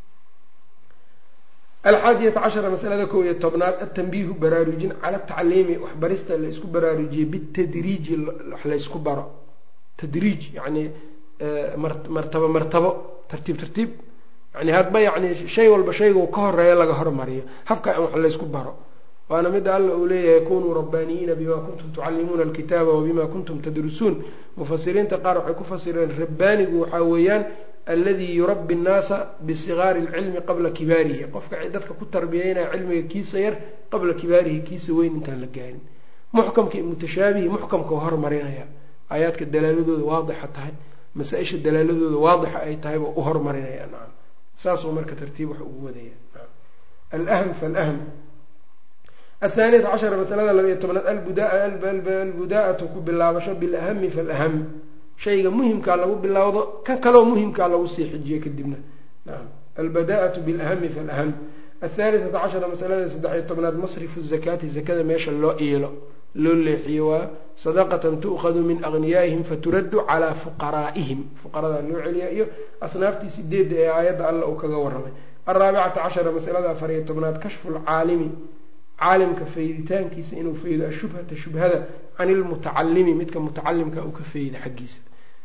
alxaadiyata cashara masalada kow iyo tobnaad atanbiihu baraarujin cala tacliimi waxbarista la isku baraarujiyey bitadriiji wax laysku baro tadriij yani martabo martabo tartiib tartiib yani hadba yani shay walba shayga ka horeeya laga hormariyo habka in wax laysku baro waana mida alla uu leeyahay kunuu rabbaaniyiina bima kuntum tucallimuuna alkitaaba wabima kuntum tadrusuun mufasiriinta qaar waxay ku fasireen rabbaanigu waxaa weeyaan alladii yurabbi nnaasa bisigaari lcilmi qabla kibaarihi qofka dadka ku tarbiyeynaya cilmiga kiisa yar qabla kibaarihi kiisa weyn intaan la gaarin muxkamka iyo mutashaabihi muxkamka waa hormarinaya aayaadka dalaaladooda waadixa tahay masaa-isha dalaaladooda waadixa ay tahay buu u hormarinaya nacam saasuu marka tartiib wax ugu wadaya alhm falhm athaaniyata cashara masalada laba iyo tobnaad albudaa'atu ku bilaabasho bilahami falaham shayga muhimkaa lagu bilaawdo kan kaleo muhimkaa lagu sii xijiyo kadibna naam albadaa'atu bilahami falaham athaalithata cashara masalada saddex-iyo tobnaad masrifu zakaati zakada meesha loo iilo loo leexiyo waa sadaqatan tu'khadu min agniyaa'ihim faturaddu calaa fuqaraa'ihim fuqaradaa loo celiya iyo asnaaftii sideedda ee aayadda alla uu kaga warramay alraabicata cashara masalada afariyo tobnaad kashfu lcaalimi caalimka fayditaankiisa inuu faydo ashubhata shubhada can ilmutacalimi midka mutacalimka uu ka fayda xaggiisa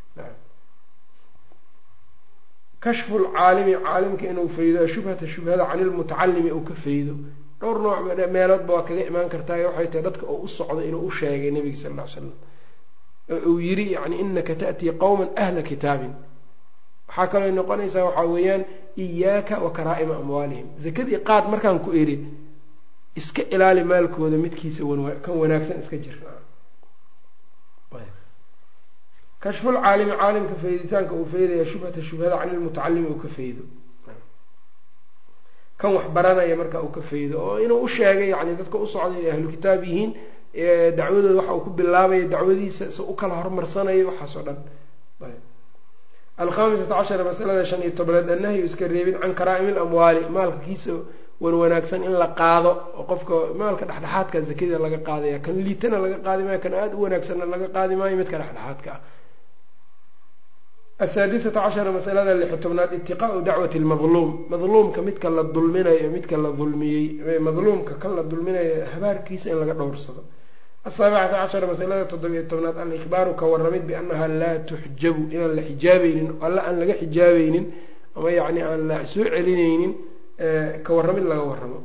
kashfu lcaalimi caalimka inuu faydo ashubhata shubhada can ilmutacalimi uu ka faydo dhowr nooc meeloodba waa kaga imaan kartaa waxay tahay dadka oo u socdo inuu u sheegay nabiga sal ll ly slam uu yiri yani inaka ta'tii qowman ahla kitaabin waxaa kaloo noqonaysaa waxaa weeyaan iyaaka wa karaa'ima amwaalihim zakadii qaad markaan ku eri iska ilaali maalkooda midkiisa kan wanaagsan iska jir kashfulcaalimi caalimka fayditaanka uu faydaya shubhata shubhada can ilmutacalimi uu ka faydo kan wax baranaya marka uu ka faydo oo inuu u sheegay yani dadka u socday inay ahlu kitaab yihiin dacwadooda waxa uu ku bilaabaya dacwadiisa se u kala hormarsanayo waxaas oo dhan alkhamisata cashara masalada shan iyo tobnaad annahyu iska reebin can karaa'imi lamwaali maalka kiisa wan wanaagsan in la qaado oo qofka maalka dhexdhexaadka zakada laga qaadaya kan liitana laga qaadi maayo kan aada u wanaagsanna laga qaadi maayo midka dhexdhexaadka ah asaadisata cashara masalada lixi tobnaad itiqaau dacwati lmadluum madluumka midka la dulminayo midka la dulmiyey madluumka kan la dulminayo habaarkiisa in laga dhowrsado asaabicata cashara masalada toddobiyo tobnaad alikhbaaru ka waramid biannaha laa tuxjabu inaan la xijaabaynin alla aan laga xijaabaynin ama yacni aan la soo celinaynin ka waramid laga waramo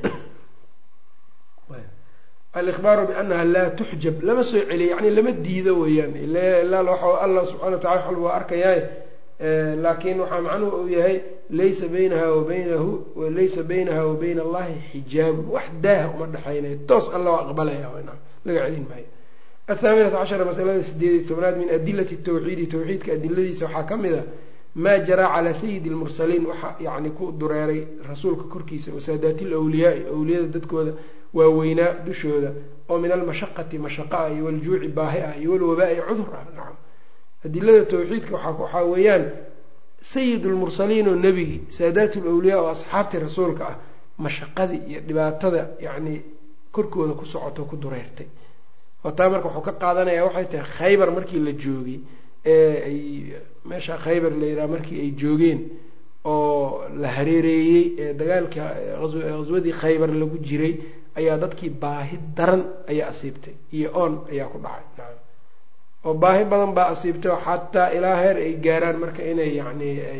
alikhbaaru biannaha laa tuxjab lama soo celiyo yani lama diido weeyaan ilaa waxa allah subxana wa tacala wax walba waa arkayaaye laakiin waxaa macnuhu uu yahay laysa baynaha wa baynahu laysa baynaha wa bayna allahi xijaabun wax daaha uma dhexaynayo toos alla waa aqbalaya laga celin maayo athaaminata cashara masalada sideed iyo tobnaad min adilati tawxiidi tawxiidka adiladiisa waxaa ka mid a maa jaraa calaa sayidi lmursaliin waxa yani ku dureeray rasuulka korkiisa wasaadaati lwliyaai awliyada dadkooda waaweynaa dushooda oo min almashaqati mashaqa ah iyo waljuuci baahi ah iyo walwabaa-i cudur ah nacam adilada tawxiidka waxaa weeyaan sayid lmursaliin oo nebigi saadaat lwliyaa oo asxaabtii rasuulka ah mashaqadii iyo dhibaatada yacni korkooda ku socoto ku dureertay oo taa marka wuxuu ka qaadanaya waxay tahay khaybar markii la joogay ee ay meesha khaybar la yidhaha markii ay joogeen oo la hareereeyey ee dagaalka qaswadii khaybar lagu jiray ayaa dadkii baahi daran ayaa asiibtay iyo oon ayaa ku dhacay nacam oo baahi badan baa asiibtay oo xataa ilaa heer ay gaaraan marka inay yacni ay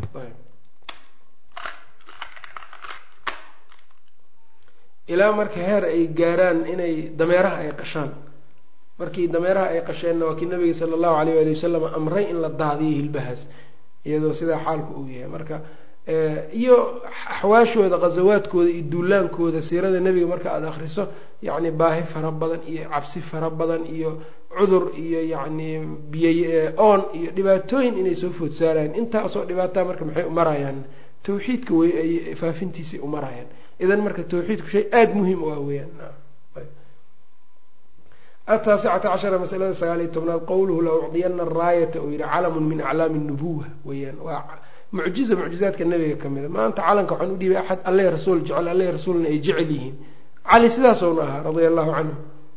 ilaa marka heer ay gaaraan inay dameeraha ay qashaan markii dameeraha ay qasheenna waa kii nabiga sala allahu alayh waali wasalam amray in la daadiyo hilbahaas iyadoo sidaa xaalku uu yahay marka iyo axwaashooda khasawaadkooda iyo duulaankooda siirada nebiga marka aada akhriso yacni baahi fara badan iyo cabsi fara badan iyo cudur iyo yacni biyo oon iyo dhibaatooyin inay soo food saarayaan intaasoo dhibaataa marka maxay umarayaan tawxiidka wey ay faafintiisay umarayaan idan marka tawxiidku shay aada muhiim u ah weyaan ataasicata cashara masalada sagaal iyo tobnaad qowluhu la ucdiyana araayata oo yihi calamun min aclaami nubuwa weyaan waa mucjiza mucjizaadka nabiga ka mida maanta calanka waxaan u dhiibay axad alle rasuul jecel alle rasuulna ay jecel yihiin cali sidaasowna ahaa radia allahu canhu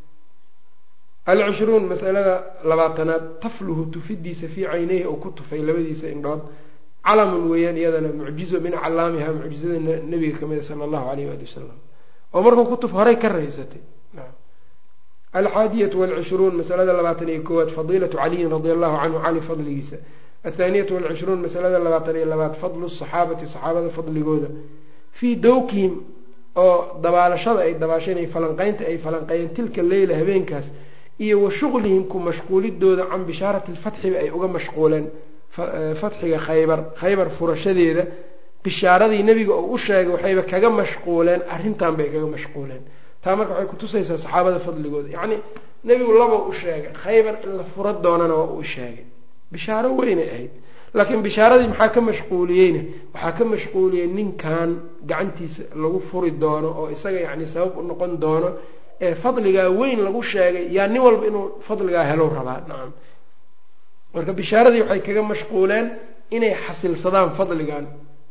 alcishruun masalada labaatanaad tafluhu tufidiisa fii cayneyhi oo ku tufay labadiisa indhood calamun weeyaan iyadana mucjizo min aclaamiha mucjizada nabiga kamida sala allahu alayh waali wasalam oo markuu ku tuf horay ka raysatay alxaadiyatu walcishruun masalada labaatan iyo koowaad fadiilatu caliyin radia allahu canhu cali fadligiisa athaaniyatu walcishruun masalada labaatan iyo labaad fadlu saxaabati saxaabada fadligooda fii dowkihim oo dabaalashada ay dabaasheen ay falanqeynta ay falanqeeyeen tilka leyla habeenkaas iyo wa shuqlihim ku mashquulidooda can bishaarati lfatxiba ay uga mashquuleen fatxiga khaybar khaybar furashadeeda bishaaradii nebiga oo u sheegay waxayba kaga mashquuleen arrintan bay kaga mashquuleen taa marka waxay kutusaysaa saxaabada fadligooda yacni nebigu laba u sheegay khaybar in la fura doonana waa uu sheegay bishaaro weynay ahayd laakiin bishaaradii maxaa ka mashquuliyeyna waxaa ka mashquuliyey ninkan gacantiisa lagu furi doono oo isaga yacni sabab u noqon doono ee fadligaa weyn lagu sheegay yaa nin walba inuu fadligaa helo rabaa nacam marka bishaaradii waxay kaga mashquuleen inay xasilsadaan fadligan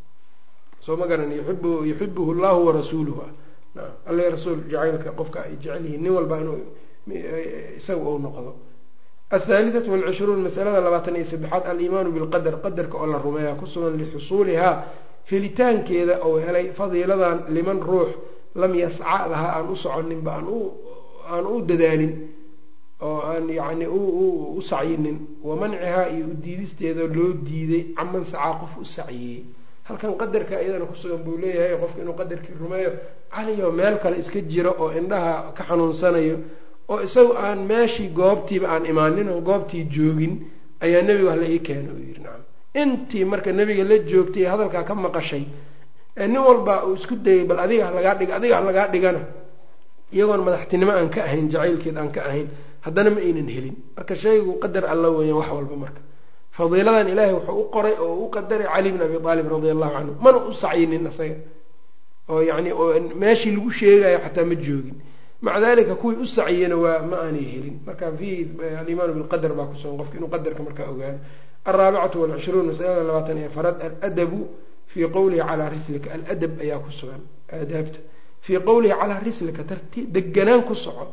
soo ma garan yuib yuxibuhu llahu warasuuluhu naam alle rasuul jacaylka qofka ay jecel yihiin nin walba inuu isaga uu noqdo athaalithatu walcishruun masalada labaatan iyo saddexaad aliimaanu bilqadar qadarka oo la rumeeya ku sugan lixusuulihaa helitaankeeda ou helay fadiiladan liman ruux lam yasca lahaa aan u soconinba aan u dadaalin oo aan yacni u sacyinin wa mancihaa iyo u diidisteeda loo diiday caman sacaa qof u saciyey halkan qadarka iyadana kusugan buu leeyahay qofka inuu qadarkii rumeeyo caliyo meel kale iska jiro oo indhaha ka xanuunsanayo oo isagu aan meeshii goobtiiba aan imaanin oo goobtii joogin ayaa nebiga wax la ii keena uu yidhi nacam intii marka nebiga la joogtay hadalkaa ka maqashay ee nin walba uu isku dayay bal adiga halagaa dhig adiga halagaa dhigana iyagoon madaxtinimo aan ka ahayn jacaylkeed aan ka ahayn haddana ma aynan helin marka shaygu qadar alla weeyaan wax walba marka fadiiladan ilaahay wuxuu u qoray oo u qadaray cali bn abi aalib radia allahu canhu mana u sacyinin isaga oo yani meeshii lagu sheegayo xataa ma joogin maca dalika kuwii u saciyena waa ma aanay helin marka fi alimaanu bilqadar baa kusugan qofka inuu qadarka markaa ogaano alraabicatu walcishruun masalada labaatan iyo afaraad aladabu fii qowlihi calaa rislika aladab ayaa ku sugan aadaabta fii qowlihi calaa rislika tarti deganaan ku soco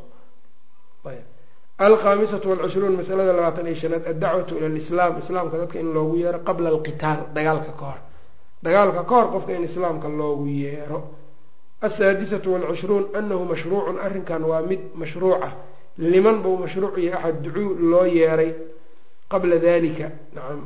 alkhamisatu walcishruun masalada labaatan iyo shanaad addacwatu ila lislaam islaamka dadka in loogu yeero qabla alqitaal dagaalka ka hor dagaalka ka hor qofka in islaamka loogu yeero asaadisatu walcishruun anahu mashruucun arrinkan waa mid mashruuca liman buu mashruuc iyo axad ducuu loo yeeray qabla dalika nacam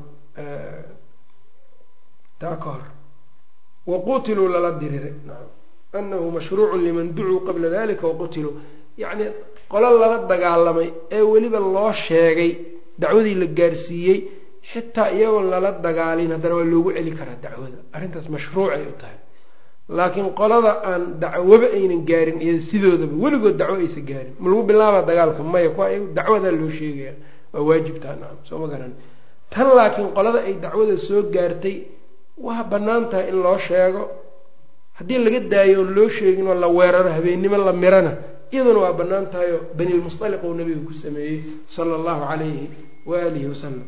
taa ka hor waqutiluu lala diriray nacam anahu mashruucun liman ducuu qabla dalika waqutiluu yacni qolo lala dagaalamay ee weliba loo sheegay dacwadii la gaarsiiyey xitaa iyagoon lala dagaalin haddana waa loogu celi karaa dacwada arrintaas mashruucay u tahay laakiin qolada aan dacwoba aynan gaarin iyada sidoodaba weligood dacwo aysa gaarin ma lagu bilaaba dagaalka maya kuwa dacwadaa loo sheegaya waa waajibtaa nacam soo ma garan tan laakiin qolada ay dacwada soo gaartay waa bannaan tahay in loo sheego haddii laga daayo oon loo sheegin oo la weeraro habeennimo la mirana iyaduna waa bannaan tahayoo banilmusaliq uu nabiga ku sameeyey sala allahu calayhi waalihi wasalam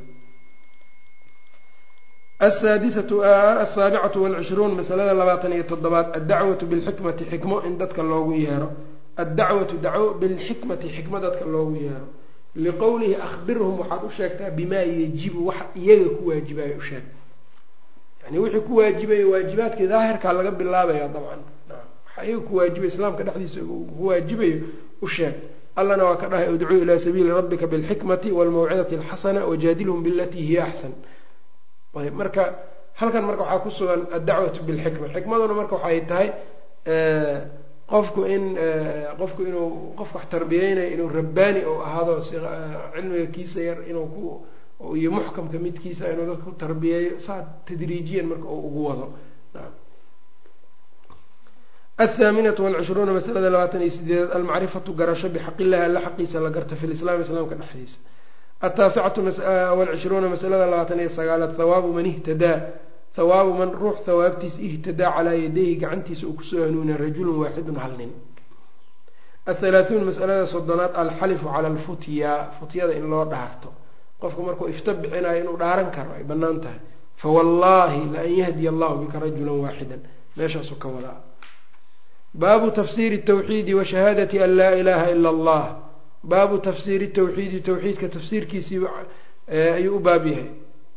asaadisatu asaabicatu walcishruun masalada labaatan iyo toddobaad addacwatu bilxikmati xikmo in dadka loogu yeero addacwatu dacwo bilxikmati xikmo dadka loogu yeero liqowlihi akhbirhum waxaad u sheegtaa bimaa yajibu waxa iyaga ku waajibayo u sheeg yani wixii ku waajibayo waajibaadkii daahirkaa laga bilaabaya dabcan waxa iyaga ku waajibayo islaamka dhexdiisa ku waajibayo u sheeg allana waa ka dhahay udcuu ilaa sabiili rabbika bilxikmati walmawcidati alxasana wajaadilhum bilatii hiya axsan ayb marka halkan marka waxaa ku sugan addacwatu bilxikma xikmaduna marka waxay tahay qofku in qofku inuu qof wax tarbiyeynayo inuu rabbaani ou ahaado cilmiga kiisa yar inuu ku iyo muxkamka midkiisa inuu dadka ku tarbiyeeyo saa tadriijiyan marka uu ugu wado athaaminatu walcishruuna masalada labaatan iyo sideedaad almacrifatu garasho bixaq illahi alla xaqiisa la garta fi lislaam islaamka dhexdiisa ataasicatu walcishruuna masalada labaatan iyo sagaalaad hawaabu man ihtadaa hawaabu man ruux hawaabtiisa ihtadaa calaa yadayhi gacantiisa uu kusoo hanuuna rajulun waaxidun hal nin athalaathuun masalada soddonaad alxalifu cala alfutya futyada in loo dhaarto qofku markuu ifta bixinayo inuu dhaaran karo ay bannaan tahay fawallaahi laan yahdiya allahu bika rajulan waaxidan meeshaasuu ka wadaa baabu tafsiiri tawxiidi wa shahaadati an laa ilaaha ila allah baabu tafsiiri tawxiidi tawxiidka tafsiirkiisii ayuu u baab yahay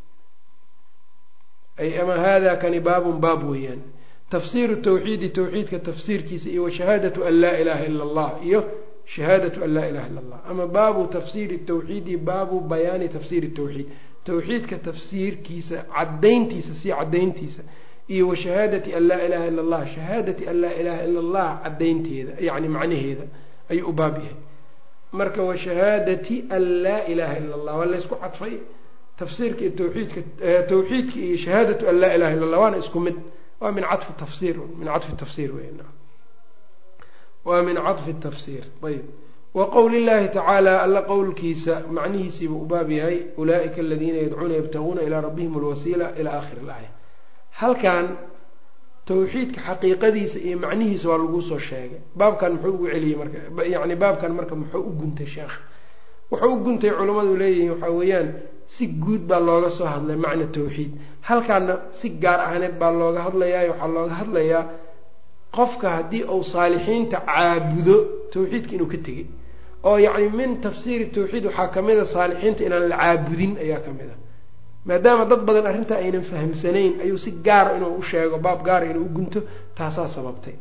ay ama hada kani baabun baab weeyaan tafsiiru tawxiidi tawxiidka tafsiirkiisa iyo wa shahaadatu an laa ilaha ila allah iyo shahaadatu an laa ilaha illa allah ama baabu tafsiiri tawxiidi baabu bayaani tafsiiri tawxiid tawxiidka tafsiirkiisa cadayntiisa sii cadayntiisa iyo wa shahaadati an laa ilaha ila allah shahaadati an laa ilaha ila allah cadaynteeda yacni macnaheeda ayuu u baab yahay marka wa shahaadati an laa ilaha ila allah waa laysku cadfay tafsiirka iyo tawxiidka tawxiidka iyo shahaadatu an laa ilaha illa allah waana isku mid waa min cafi tafsir min cafi tafsir wey waa min caطfi tafsir ayb wa qowli llahi tacaala alla qowlkiisa macnihiisiiba u baab yahay ulaa'ika aladiina yadcuuna yabtaguuna ilaa rabbihim alwasiila ila akhiri اlaaya halkan tawxiidka xaqiiqadiisa iyo macnihiisa waa lagu soo sheegay baabkan muxuu ugu celiyey marka yani baabkan marka muxuu u guntay sheekh wuxuu u guntay culammadu leeyihiin waxaa weeyaan si guud baa looga soo hadlay macna tawxiid halkaana si gaar ahneed baa looga hadlayaa waxaa looga hadlayaa qofka haddii uu saalixiinta caabudo tawxiidka inuu ka tegay oo yacni min tafsiiri tawxiid waxaa ka mid a saalixiinta inaan la caabudin ayaa ka mid a maadaama dad badan arrintaa aynan fahamsanayn ayuu si gaara inuu u sheego baab gaara inuu u gunto taasaa sababtay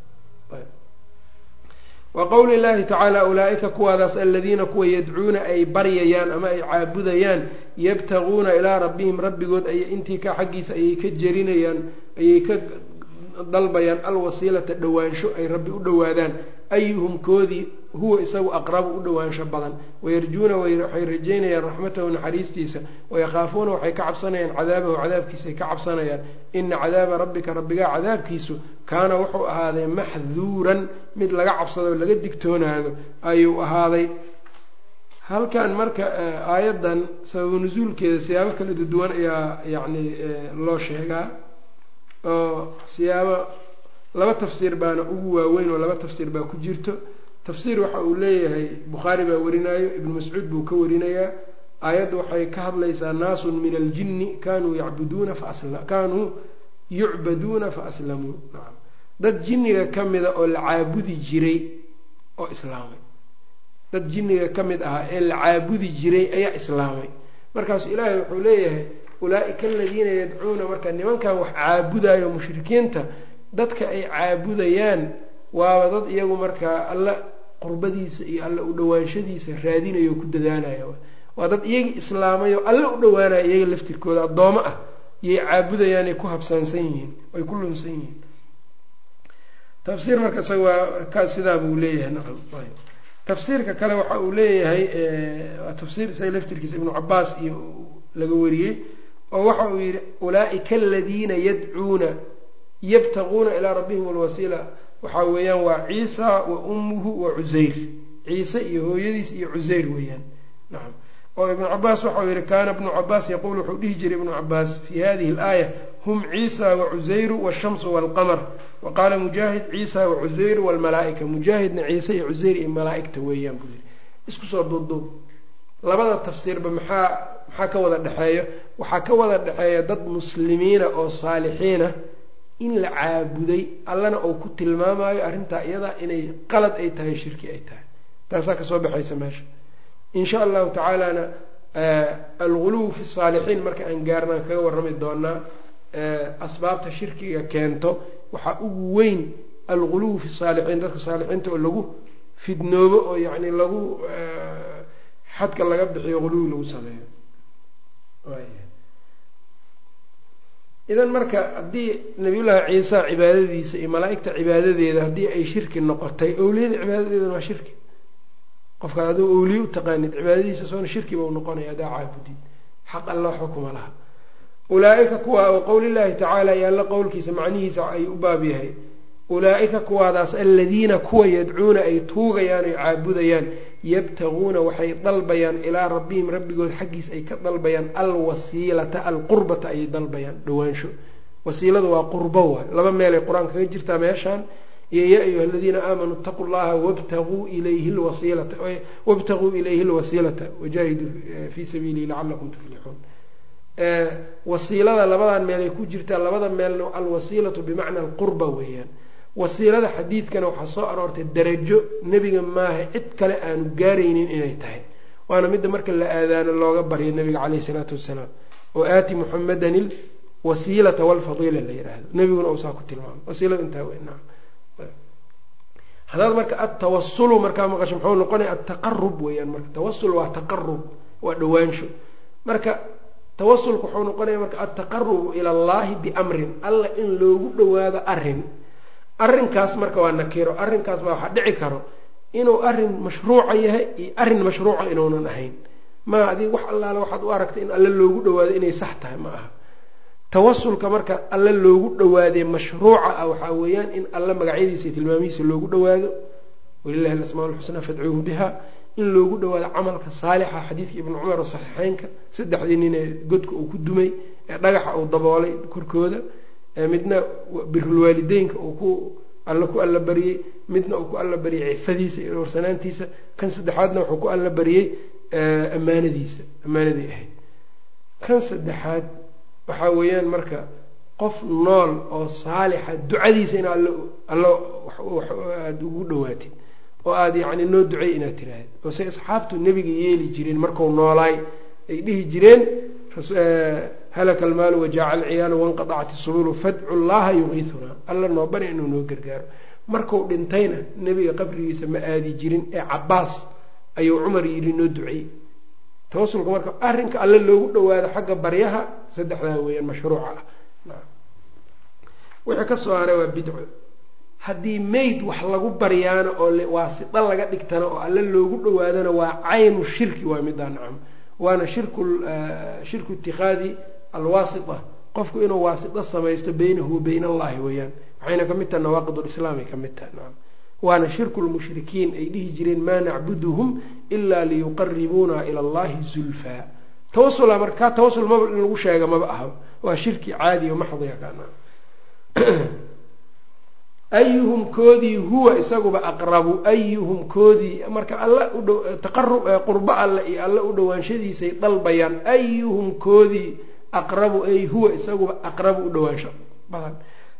wa qowli llahi tacaala ulaa-ika kuwaadaas aladiina kuwa yadcuuna ay baryayaan ama ay caabudayaan yabtaguuna ilaa rabbihim rabbigood ay intii ka xaggiisa ayay ka jerinayaan ayay ka dalbayaan alwasiilata dhowaansho ay rabbi u dhowaadaan ayuhum koodii huwa isagu aqrabu u dhowaansho badan wayarjuuna waxay rajeynayaan raxmatahu naxariistiisa wayakaafuuna waxay ka cabsanayaan cadaabahu cadaabkiisaay ka cabsanayaan ina cadaaba rabbika rabbigaa cadaabkiisu kaana wuxuu ahaaday maxduuran mid laga cabsado laga digtoonaado ayuu ahaaday halkan marka aayaddan sababu nusuulkeeda siyaabo kala duwan ayaa yacni loo sheegaa oo siyaabo laba tafsiir baana ugu waaweyn oo laba tafsiir baa ku jirto tafsiir waxa uu leeyahay bukhaari baa warinayo ibnu mascuud buu ka warinayaa aayaddu waxay ka hadlaysaa naasun min aljinni kanuu yacbuduuna fakanuu yucbaduuna fa aslamuu nacam dad jinniga ka mida oo la caabudi jiray oo islaamay dad jinniga ka mid ahaa ee la caabudi jiray ayaa islaamay markaasu ilaahay wuxuu leeyahay ulaa-ika aladiina yadcuuna marka nimankan wax caabudayo mushrikiinta dadka ay caabudayaan waaba dad iyagu markaa alla qurbadiisa iyo alle u dhawaanshadiisa raadinayo ku dadaalaya waa dad iyagii islaamayo alle u dhawaanaya iyaga laftirkooda addoomo ah iyay caabudayaanay ku habsaansan yihiin ay ku lunsan yihiin tafsiir marka isaga waa ka sidaa buu leeyahay nacam tafsiirka kale waxa uu leeyahay waa tafsiir isaga laftirkiisa ibnu cabaas iyo laga wariyey oo waxa uu yihi ulaaika aladiina yadcuuna yabtaguuna ilaa rabbihim alwasiila waxaa weeyaan waa ciisa wa ummuhu wa cusayr ciise iyo hooyadiis iyo cusayr weeyaan nacam oo ibnu cabaas waxau yihi kaana ibnu cabaas yaquul wuxuu dhihi jiray ibnu cabaas fi hadihi alaaya hum ciisa wacusayru washamsu walqamar wa qaala mujaahid ciisa wacusayru walmalaaika mujaahidna ciise iyo cusayr iyo malaaigta weeyaan buu yihi isku soo duubduub labada tafsiirba maxaa maxaa ka wada dhexeeyo waxaa ka wada dhexeeya dad muslimiina oo saalixiina in la caabuday allana uu ku tilmaamayo arrintaa iyadaa inay qalad ay tahay shirki ay tahay taasaa kasoo baxaysa meesha in sha allahu tacaalana alguluw fi saalixiin marka aan gaarnaan kaga warrami doonaa asbaabta shirkiga keento waxaa ugu weyn alguluw fi saalixiin dadka saalixiinta oo lagu fidnoobo oo yacni lagu xadka laga bixiyo guluwi lagu sameeyo idan marka haddii nabiyullaahi ciisa cibaadadiisa iyo malaa-igta cibaadadeeda haddii ay shirki noqotay owliyada cibaadadeedana waa shirki qofka aduu owliye u taqaanid cibaadadiisa soona shirkiba u noqonaya hadaa caabudid xaq alla waxba kuma laha ulaa-ika kuwa oo qowlillaahi tacaala iyo alla qowlkiisa macnihiisa ay u baab yahay ulaa-ika kuwaadaas aladiina kuwa yadcuuna ay tuugayaan oy caabudayaan yabtaguuna waxay dalbayaan ilaa rabbihim rabbigood xaggiis ay ka dalbayaan alwasiilata alqurbata ayay dalbayaan dhawaansho wasiiladu waa qurbo waay laba meelay qur-aan kaga jirtaa meeshaan iyo yaa ayuha aladiina aamanuu itaquu llaha wabtaguu ilayhi lwasiilata wabtaguu ilayhi lwasiilata wajaahiduu fii sabiilihi lacalakum tuflixuun wasiilada labadan meelay ku jirtaa labada meelna alwasiilatu bimacna alqurba weeyaan wasiilada xadiidkana waxaa soo aroortay darajo nebiga maaha cid kale aanu gaaraynin inay tahay waana midda marka la aadaano looga baryo nabiga caleyhi isalaatu wassalaam oo aati muxamadan ilwasiilata walfadiila la yidhaahdo nebiguna uusaa ku tilmaamay wasiilada intaa weynaa haddaad marka atawasulu markaa maqasho muxuu noqonaya ataqarub weeyaan marka tawasul waa taqarub waa dhawaansho marka tawasulka wuxuu noqonaya marka altaqarubu ila allahi biamrin alla in loogu dhawaado arin arrinkaas marka waa nakiro arrinkaas baa waxaa dhici karo inuu arrin mashruuca yahay iyo arrin mashruuca inuunan ahayn maa adig wax allaale waxaad u aragtay in alle loogu dhawaado inay sax tahay ma aha tawasulka marka alle loogu dhawaadee mashruuca ah waxaa weeyaan in alle magacyadiisa iyo tilmaamihiisa loogu dhawaado walilahi alasmaa lxusnaa fadcuuhu biha in loogu dhawaado camalka saalixa xadiidka ibnu cumar oo saxiixeynka saddexdii nin ee godka uu ku dumay ee dhagaxa uu daboolay korkooda midna birulwaalideynka uu ku alla ku alla bariyey midna uu ku alla bariyey cifadiisa iyo dhowrsanaantiisa kan saddexaadna wuxuu ku alla bariyey ammaanadiisa ammaanaday ahayd kan saddexaad waxaa weeyaan marka qof nool oo saalixa ducadiisa in all allo aada ugu dhawaatid oo aada yacni noo ducey inaad tiraahid oo say asxaabtu nebiga yeeli jireen marku noolaay ay dhihi jireen halaka almaalu wajaaca alciyaalu wanqadacat isubulu fadcu llaha yuqiitunaa alla noo bari inuu noo gargaaro marku dhintayna nebiga qabrigiisa ma aadi jirin ee cabaas ayuu cumar yidhi noo ducey tawasulka marka arrinka alle loogu dhawaado xagga baryaha saddexdaa weeyaan mashruuca ah wixii kasoo haray waa bidco haddii mayd wax lagu baryaano oo waasida laga dhigtana oo alle loogu dhawaadana waa caynu shirki waa middaa nacam waana shirku shirku itikaadi alwaasita qofku inuu waasito samaysto beynahu wa beyn allahi weeyaan waxayna ka mid taha nawaaqid lislaamay ka mid taha nacam waana shirku lmushrikiin ay dhihi jireen maa nacbuduhum ilaa liyuqaribuuna ila allahi zulfaa tawasula marka kaa tawasul maba in lagu sheega maba aha waa shirki caadiya maxdiga kana ayuhum koodii huwa isaguba aqrabu ayuhum koodii marka alla udh taqarub qurbo alle iyo alle u dhawaanshadiisay dalbayaan ayuhum koodii aqrabu ay huwa isaguba aqrabu u dhawaansho badan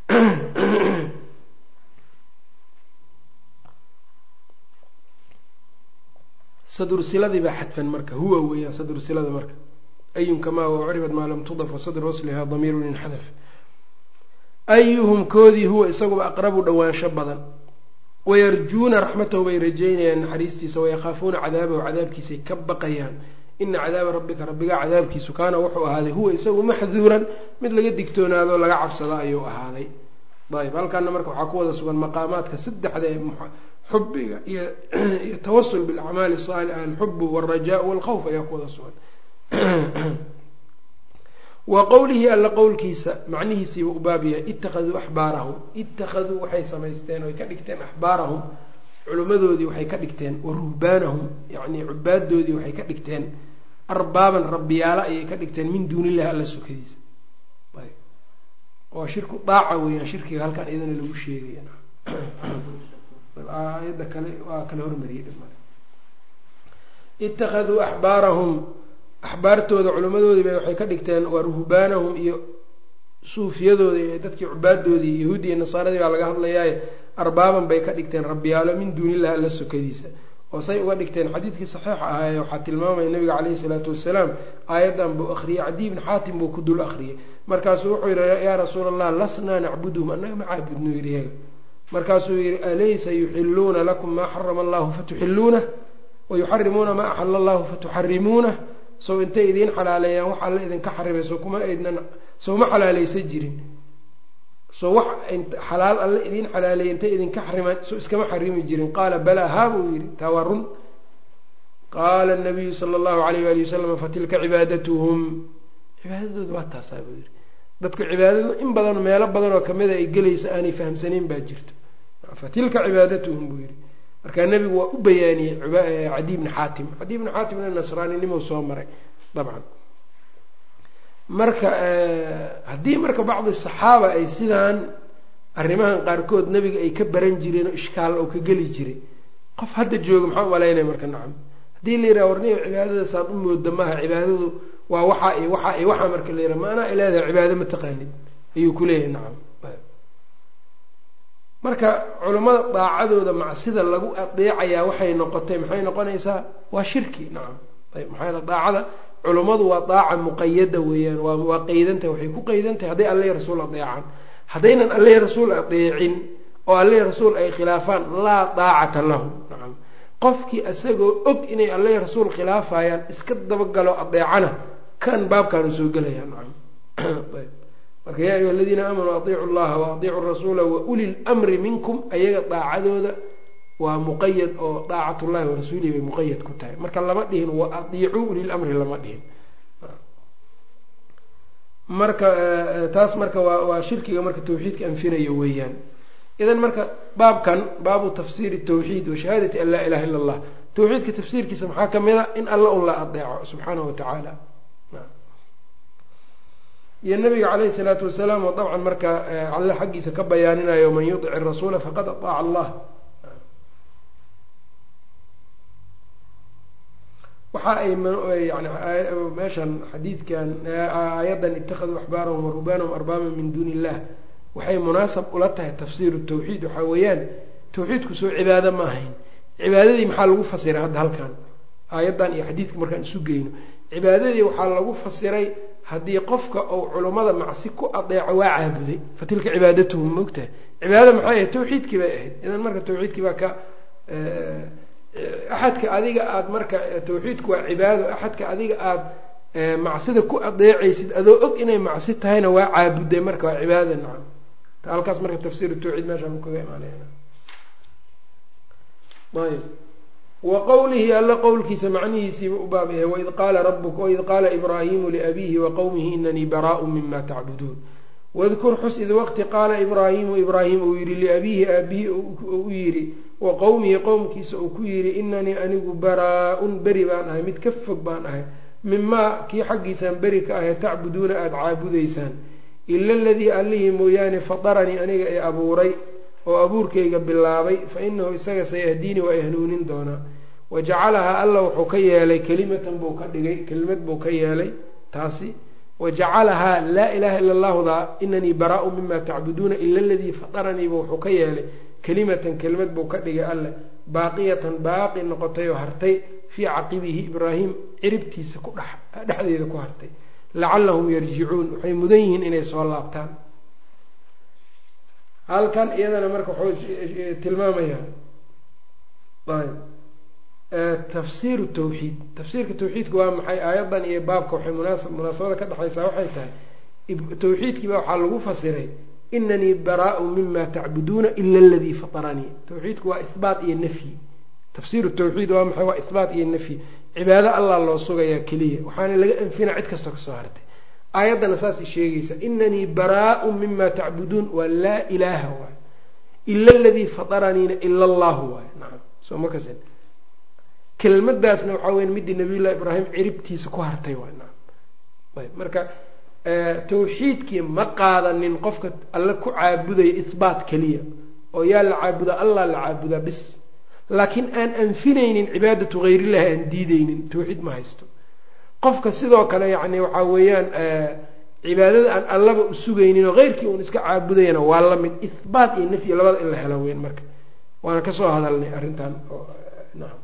sadursiladii baa xadfan marka huwa weeyaan sadursilada marka ayun kamaa ucribad maa lam tudaf wasadr waslihaa damiirun inxadaf ayuhum koodii huwa isaguba aqrabu dhawaansho badan wayarjuuna raxmatahu bay rajeynayaan naxariistiisa wayakhaafuuna cadaabahu cadaabkiisay ka baqayaan ina cadaaba rabbika rabbigaa cadaabkiisu kaana wuxuu ahaaday huwa isagu maxduuran mid laga digtoonaado laga cabsado ayuu ahaaday ayb halkaana marka waxaa ku wada sugan maqaamaadka saddexda ee xubiga iyo iyo tawasul bilacmaali saalixa alxubu waalrajaau walkhawf ayaa ku wada sugan wa qowlihi alla qowlkiisa macnihiisiiba u baab yahay ittakhaduu axbaarahum ittakhaduu waxay samaysteen oy ka dhigteen axbaarahum culimmadoodii waxay ka dhigteen wa ruhbaanahum yacnii cubaadoodii waxay ka dhigteen arbaaban rabbiyaalo ayay ka dhigteen min duunillahi alla sokadiisa oo shirku daaca weeyaan shirkiga halkan iyadana lagu sheegaya aayadda kale waa kala hormariyay ittakhaduu axbaarahum axbaartooda culimmadoodii bay waxay ka dhigteen waa ruhbaanahum iyo suufiyadooda iyo dadkii cubaadoodii yahuudi iyo nasaaradii baa laga hadlayaaye arbaaban bay ka dhigteen rabbiyaalo min duunillahi alla sokadiisa oo say uga dhigteen xadiidkii saxiixa ahaaye waxaa tilmaamaya nabiga caleyhi salaatu wasalaam aayaddan buu akhriyey cadiy bn xaatim buu ku dul akhriyey markaasuu wuxuu yihi yaa rasuula allah lasnaa nacbuduhum annaga ma caabudno yidhi yaga markaasuu yihi alaysa yuxiluuna lakum maa xarama allahu fatuxiluunah wayuxarimuuna maa axala allahu fatuxarimuunah sow intay idiin xalaaleeyaan wax alla idinka xarimay so kuma aydnan sow ma xalaaleysan jirin soo wax xalaal alle idiin xalaaleeyay intay idinka xarimaan so iskama xarimi jirin qaala balaa haa buu yidhi taa waa run qaala nabiyu sala allahu alayh waali wasalam fatilka cibaadatuhum cibaadadooda waa taasaa buu yidhi dadku cibaadadu in badan meelo badan oo kamida ay gelayso aanay fahamsanayn baa jirto fatilka cibaadatuhum buu yidhi markaa nebigu waa u bayaaniyey cadiy bni xaatim cadiy bni xaatimna nasraaninimou soo maray dabcan marka haddii marka bacdi saxaaba ay sidaan arrimahan qaarkood nebiga ay ka baran jireen oo ishkaal oo ka geli jiray qof hadda jooga maxaa umalaynaya marka nacam haddii la yidhaha warniyo cibaadada saad u mooda maaha cibaadadu waa waxaa iyo waxaa iyo waxaa marka la yidhaha maanaa ileedahay cibaado ma taqaanid ayuu kuleeyahay nacam marka culammada daacadooda macsida lagu adeecayaa waxay noqotay maxay noqonaysaa waa shirki nacam ayb maxaa yale daacada culummadu waa daaca muqayada weeyaan waa waa qeydantahay waxay ku qeydantahay hadday alle rasuul adeecaan haddaynan alle rasuul adeecin oo alle rasuul ay khilaafaan laa daacata lahum nacam qofkii isagoo og inay alle rasuul khilaafayaan iska dabagalo adeecana kan baabkaanu soo gelaya nacam marka yaa ayuha aladiina aamanuu adiicu llaha wa adiicu rasuula wa uli lmri minkum ayaga daacadooda waa muqayad oo daacatullahi wa rasuulihi bay muqayad ku tahay marka lama dhihin wa adiicuu ulilamri lama dhihin marka taas marka waa waa shirkiga marka tawxiidka anfinayo weeyaan idan marka baabkan baabu tafsiiri tawxiid wa shahaadati an laa ilaha illa allah tawxiidka tafsiirkiisa maxaa kamid a in alla un la adeeco subxaanahu wa tacaala iyo nabiga caleyhi salaatu wasalaam oo dabcan marka alle xaggiisa ka bayaaninayo man yudic rasuula faqad ataaca allah waxa ay yani meeshan xadiidkan aayaddan ittakhaduu axbaarahum warubaanahum arbaaban min duuni illah waxay munaasab ula tahay tafsiiru tawxiid waxaa weeyaan tawxiidku soo cibaado ma ahayn cibaadadii maxaa lagu fasiray hadda halkan aayaddan iyo xadiidka markaan isu geyno cibaadadii waxaa lagu fasiray haddii qofka uu culummada macsi ku adeeco waa caabuday fa tilka cibaadatuhum maogtahay cibaadada maxay ahayd tawxiidkii bay ahayd idan marka tawxiidkii baa ka axadka adiga aada marka tawxiidku waa cibaado axadka adiga aada macsida ku adeecaysid adoo og inay macsi tahayna waa caabuday marka waa cibaadada nacam halkaas marka tafsiir tawxiid meeshaan ku kaga imaanayna ayb wa qowlihi alla qowlkiisa macnihiisiiba u baab yahay waid qaala rabuka waid qaala ibraahimu liabiihi wa qowmihi inanii baraau mima tacbuduun wadkur xus id waqti qaala ibraahimu ibraahim uu yihi liabiihi aabihi u yidhi wa qowmihi qowmkiisa uu ku yidhi inanii anigu baraa-un beri baan ahay mid ka fog baan ahay mimaa kii xaggiisaan beri ka ahay tacbuduuna aada caabudaysaan ila aladii allihii mooyaane fadaranii aniga ee abuuray oo abuurkayga bilaabay fa inahu isaga sayahdiini waa i hanuunin doonaa wa jacalahaa alla wuxuu ka yeelay kelimatan buu ka dhigay kelimad buu ka yeelay taasi wa jacalahaa laa ilaha ila allahuda inanii baraau mima tacbuduuna ila aladii fadaraniiba wuxuu ka yeelay kelimatan kelimad buu ka dhigay alle baaqiyatan baaqi noqotay oo hartay fii caqibihi ibraahim ciribtiisa ku dhex dhexdeeda ku hartay lacallahum yarjicuun waxay mudan yihiin inay soo laabtaan halkan iyadana marka wuxuu tilmaamayaa ayb tafsiiru tawxiid tafsiirka tawxiidka waa maxay aayaddan iyo baabka waxay munaasab munaasabada ka dhexaysaa waxay tahay tawxiidkiiba waxaa lagu fasiray inanii baraa-u mima tacbuduuna ila aladii fataranii tawxiidku waa ihbaat iyo nafyi tafsiiru tawxiid waa maxay waa ihbaat iyo nafyi cibaado allah loo sugayaa keliya waxaana laga anfina cid kastoo kasoo hartay aayaddana saasay sheegaysa inanii baraa-u mima tacbuduun waa laa ilaaha waay ila aladii fataraniina ila allahu waay nacam soo ma kasin kelmadaasna waxaa weya midii nabiyullahi ibraahim ciribtiisa ku hartay waay nacam ayb marka tawxiidkii ma qaadanin qofka alle ku caabudaya ihbaat keliya oo yaa la caabudaa allah la caabudaa bis laakiin aan anfinaynin cibaadatu hayrillahi aan diideynin tawxiid ma haysto qofka sidoo kale yacni waxaa weeyaan cibaadada aan allaba u sugaynin oo heyrkii uun iska caabudayana waa la mid ihbaat iyo nafyi labada in la helo weyn marka waana kasoo hadalnay arrintan nacam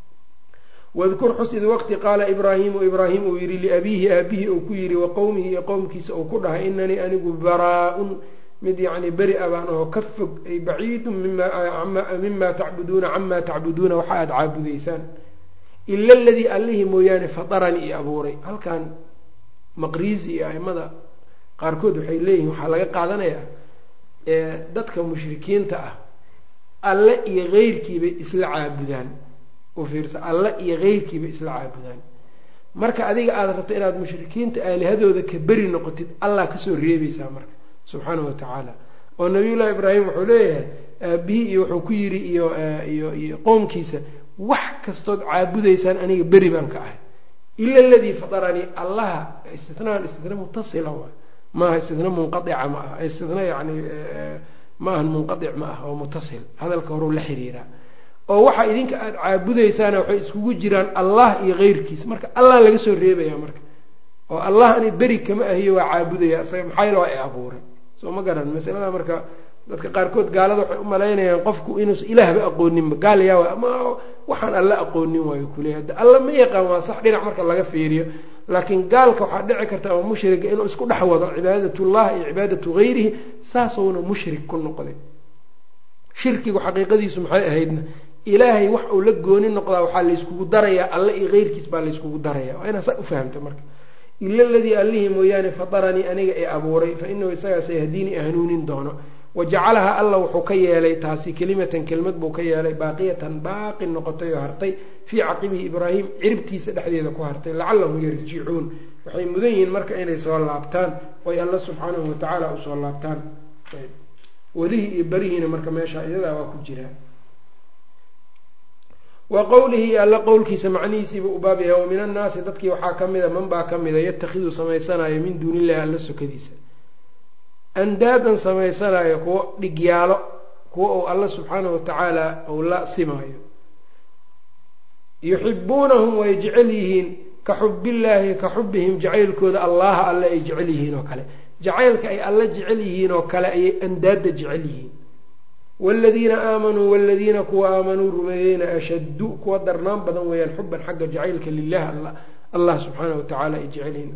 wadkur xus id waqti qaala ibraahimu ibraahim uu yihi liabiihi aabihi uu ku yihi wa qowmihi iyo qowmkiisa uu ku dhahay inanii anigu baraa-un mid yacni beri a baan ahoo ka fog ay baciidun mima tacbuduuna camaa tacbuduuna waxa aada caabudaysaan ila aladii allihii mooyaane fataranii i abuuray halkan maqriisi iyo aimada qaarkood waxay leeyihiin waxaa laga qaadanayaa dadka mushrikiinta ah alle iyo heyrkiibay isla caabudaan fiirsa alle iyo heyrkiibay isla caabudaan marka adiga aada rabto inaad mushrikiinta aalihadooda ka beri noqotid allah kasoo reebaysaa marka subxaana wa tacaala oo nabiyullahi ibraahim wuxuu leeyahay aabihii iyo wuxuu ku yidhi iyo iyo iyo qoomkiisa wax kastood caabudaysaan aniga beri baan ka ahay ila aladii fataranii allaha istinaan istina mutasila waay maaha istina munqaica ma aha istina yani ma ahan munqaic ma ah oo mutasil hadalka horeu la xiriiraa oo waxa idinka aada caabudaysaana waxay iskugu jiraan allah iyo keyrkiis marka allah laga soo reebaya marka oo allah ani beri kama ahiyo waa caabudaya isaga maxaa yale waa i abuuray soo ma garan masalada marka dadka qaarkood gaalada waxay u malaynayaan qofku inuusa ilaahba aqooninba gaal yaa ama waxaan alla aqoonin waayo kuleeya alla ma yaqaan waa sax dhinac marka laga fiiriyo laakiin gaalka waxaa dhici karta ama mushriga inuu isku dhex wado cibaadatullah iyo cibaadatu gayrihi saasowna mushrik ku noqday shirkigu xaqiiqadiisu maxay ahaydna ilaahay wax uu la gooni noqdaa waxaa layskugu darayaa alle iyo keyrkiis baa layskugu daraya waa inaa saa ufahamta marka ila aladii allihii mooyaane fataranii aniga ee abuuray fa inahu isagaas yahdiinii hanuunin doono wajacalaha alla wuxuu ka yeelay taasi kelimatan kelmad buu ka yeelay baaqiyatan baaqi noqotay oo hartay fii caqibihi ibraahim ciribtiisa dhexdeeda ku hartay lacallahum yarjicuun waxay mudan yihiin marka inay soo laabtaan oy alla subxaanahu watacaala usoo laabtaan welihii iyo berihiina marka meesha iyadaa waa ku jiraa wa qowlihi alla qowlkiisa macnihiisiiba u baab yahay wa min annaasi dadkii waxaa ka mida man baa ka mida yatakhidu samaysanayo min duuni illahi alla sokadiisa andaadan samaysanayo kuwo dhigyaalo kuwa uu alla subxaanahu watacaala uu la simaayo yuxibuunahum way jecel yihiin ka xubillaahi ka xubihim jacaylkooda allaha alle ay jecel yihiin oo kale jacaylka ay alla jecel yihiin oo kale ayay andaadda jecel yihiin waaladiina aamanuu waladiina kuwa aamanuu rumeeyeyna ashaddu kuwa darnaan badan weeyaan xuban xagga jacaylka lilah allah subxaanahu watacaala ay jecel yihiin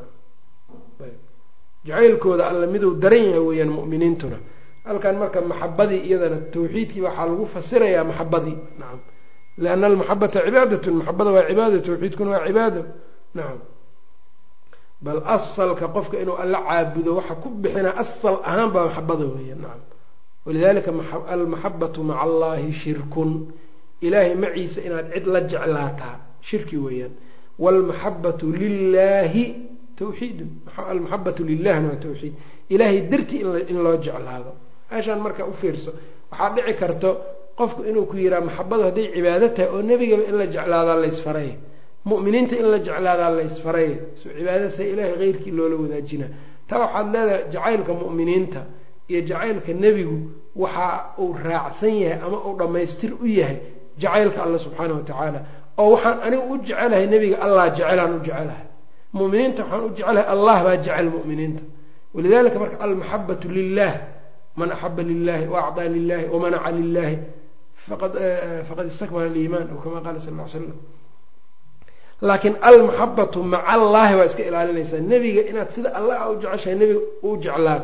jacaylkooda alla miduu daran yahay weeyaan mu'miniintuna halkan marka maxabadii iyadana tawxiidkii waxaa lagu fasirayaa maxabadii nacam lianna almaxabata cibaadatun maxabada waa cibaada tawxiidkuna waa cibaado nacam bal asalka qofka inuu alla caabudo waxa ku bixinaa asal ahaan baa maxabada weeyaan nacam walidalika almaxabatu maca allahi shirkun ilaahay maciisa inaad cid la jeclaataa shirki weeyaan waalmaxabatu lilahi tawxiidun almaxabatu lilahna waa tawxiid ilaahay dartii in loo jeclaado meeshaan marka u fiirso waxaa dhici karto qofku inuu ku yiraa maxabadu hadday cibaado tahay oo nebigaba in la jeclaadaa laysfaray mu'miniinta in la jeclaadaa laysfaray so cibaadasa ilaahay keyrkii loola wadaajina taa waxaad leedahay jacaylka mu'miniinta iyo jacaylka nebigu waxa uu raacsan yahay ama uu dhammaystir u yahay jacaylka alla subxaana wa tacaala oo waxaan anigu u jecelahay nebiga allah jecelaan u jecelahay muminiinta waxaan u jecelahay allah baa jecel muminiinta walidalika marka almaxabatu lilah man axaba lilahi waacطaa lilahi wamanaca lilahi faqad istakmala aliiman aw kama qaala sal l slam laakiin almaxabatu maca allahi waa iska ilaalinaysaa nebiga inaad sida allah u jeceshahay nebiga u jeclaato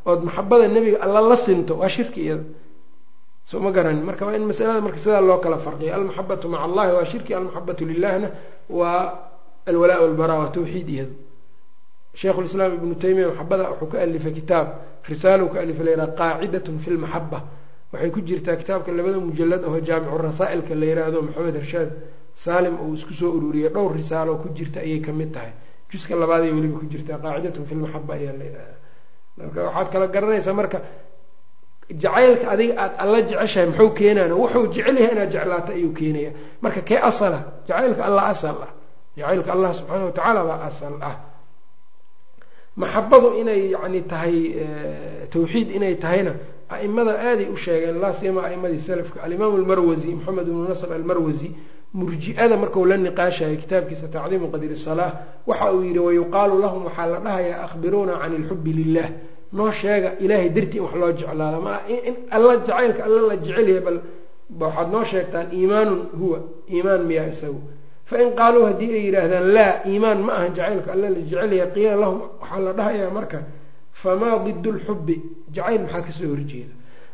ood maxabada nebiga alla la sinto waa shirki iyada soo ma garanin marka waa in masalada marka sidaa loo kala farqiyo almaxabatu maca allahi waa shirki almaxabatu lilahna waa alwalaa walbara waa tawxiid iyadu sheikhulislaam ibnu taymiya maxabada wuxuu ka alifay kitaab risaalo ka alifay layidhaha qaacidatun fi lmaxaba waxay ku jirtaa kitaabka labada mujalad aho jaamicu rasaa'ilka la yiraahdo maxamed harshaad saalim uu isku soo ururiyey dhowr risaalo ku jirta ayay kamid tahay juska labaad ay weliba ku jirtaa qaacidatun fi lmaxaba ayaa la yidhahda marka waxaad kala garanaysaa marka jacaylka adiga aada alla jeceshahay muxuu keenaan wuxuu jecel yahay inaad jeclaato ayuu keenaya marka kee asala jacaylka allah asal ah jacaylka allah subxaana watacaala baa asal ah maxabadu inay yani tahay tawxiid inay tahayna aimada aaday u sheegeen laa siyama aimadii salafka alimaamu almarwasi maxamed ibnu nasr almarwasi murji-ada marku la niqaashayo kitaabkiisa tacdiimu qadri salaa waxa uu yihi wayuqaalu lahum waxaa la dhahayaa akhbiruuna can ilxubi lilah noo sheega ilaahay dartii in wax loo jeclaado ma in alla jacaylka alla la jecelyahay bal waxaad noo sheegtaan iimaanun huwa iimaan miyaa isagu fain qaaluu haddii ay yidhaahdaan laa iimaan ma ahan jacaylka alla la jecelyahay qiila lahum waxaa la dhahayaa marka famaa didu lxubi jacayl maxaa kasoo horjeeda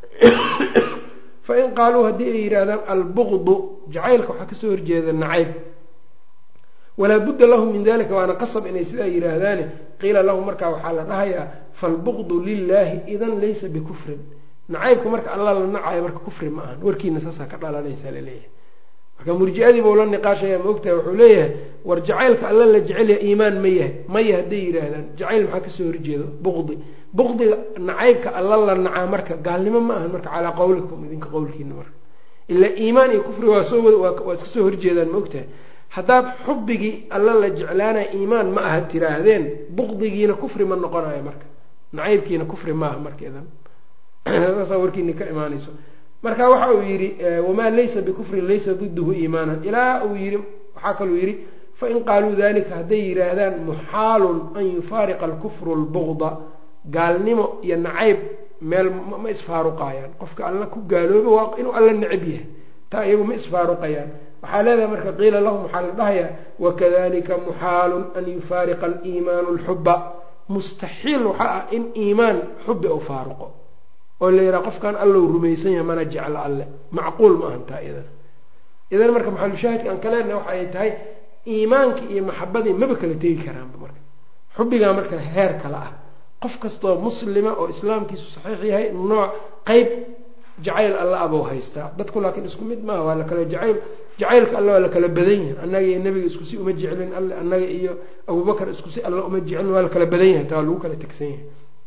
fain qaaluu haddii ay yidhaahdaan albuqdu jacaylka waxaa kasoo horjeeda nacayb walaa budda lahum min dalika waana qasab inay sidaa yidhaahdaane qiila lahum markaa waxaa la dhahayaa falbuqdu lilahi idan laysa bikufrin nacaybka marka alla la nacayo marka kufri ma ahan warkiina saasaa ka dhalanaysaa laleeyahay marka murji-adii bau la niqaashaya ma ogtahay wuxuu leeyahay war jacaylka alla la jecelyaha iimaan ma yahay maya hadday yidhaahdaan jacayl maxaa kasoo horjeedo buqdi buqdiga nacaybka alla la nacaa marka gaalnimo ma ahan marka calaa qawlikum idinka qowlkiina marka ilaa iimaan iyo kufri waa soo waa iska soo horjeedaan ma ogtahay haddaad xubbigii alla la jeclaanaya iimaan ma aha tiraahdeen buqdigiina kufri ma noqonayo marka nacaybkiina kufri maaha markeedan saasaa warkiini ka imaanayso marka waxa uu yidhi wamaa laysa bikufrin laysa diduhu iimaanan ilaa uu yii waxaa kaluu yidhi fain qaaluu dalika hadday yidhaahdaan muxaalun an yufaariqa alkufru lbuqda gaalnimo iyo nacayb meel ma isfaaruqayaan qofka alla ku gaalooba waa inuu alla necab yahay taa iyagu ma isfaaruqayaan waxaa leedahay marka qiila lahum waxaa la dhahayaa wakadalika muxaalun an yufaariqa aliimaanu lxuba mustaxiil waxaa ah in iimaan xubi u faaruqo oo la yidhaha qofkan allow rumaysan yahay mana jeclo alle macquul ma ahan taa idan idan marka maxalushaahidka aan ka leenahay waxa ay tahay iimaankii iyo maxabadii maba kala tegi karaanba marka xubbigaa marka heer kale ah qof kastoo muslima oo islaamkiisu saxiix yahay nooc qeyb jacayl alla abou haystaa dadku laakiin isku mid maaha waa la kala jacayl jacaylka alle waa la kala badan yahay annaga iyo nebiga isku si uma jeclin alle annaga iyo abubakar isku si alle uma jeclin waa la kala badan yahay taa waa lagu kala tegsan yahay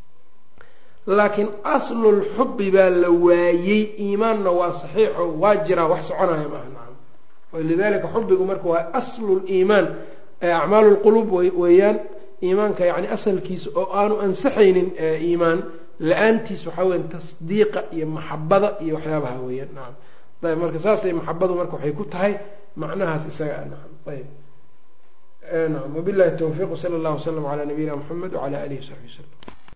laakiin aslulxubbi baa la waayey iimaanna waa saxiixo waa jiraa wax soconaya maaha nacam walidalika xubbigu marka waa asluliimaan acmaalu lquluub weeyaan iimaanka yani asalkiisa oo aanu ansaxaynin iimaan la-aantiis waxaa weya tasdiiqa iyo maxabada iyo waxyaabaha weeyaan nacam ayb marka saasay maxabadu marka waxay ku tahay macnahaas isaga nacam ayb nacam wabillahi tawfiiq sala allahu wasalam calaa nabiyina muxamed wacala alihi wasaxbi wasalam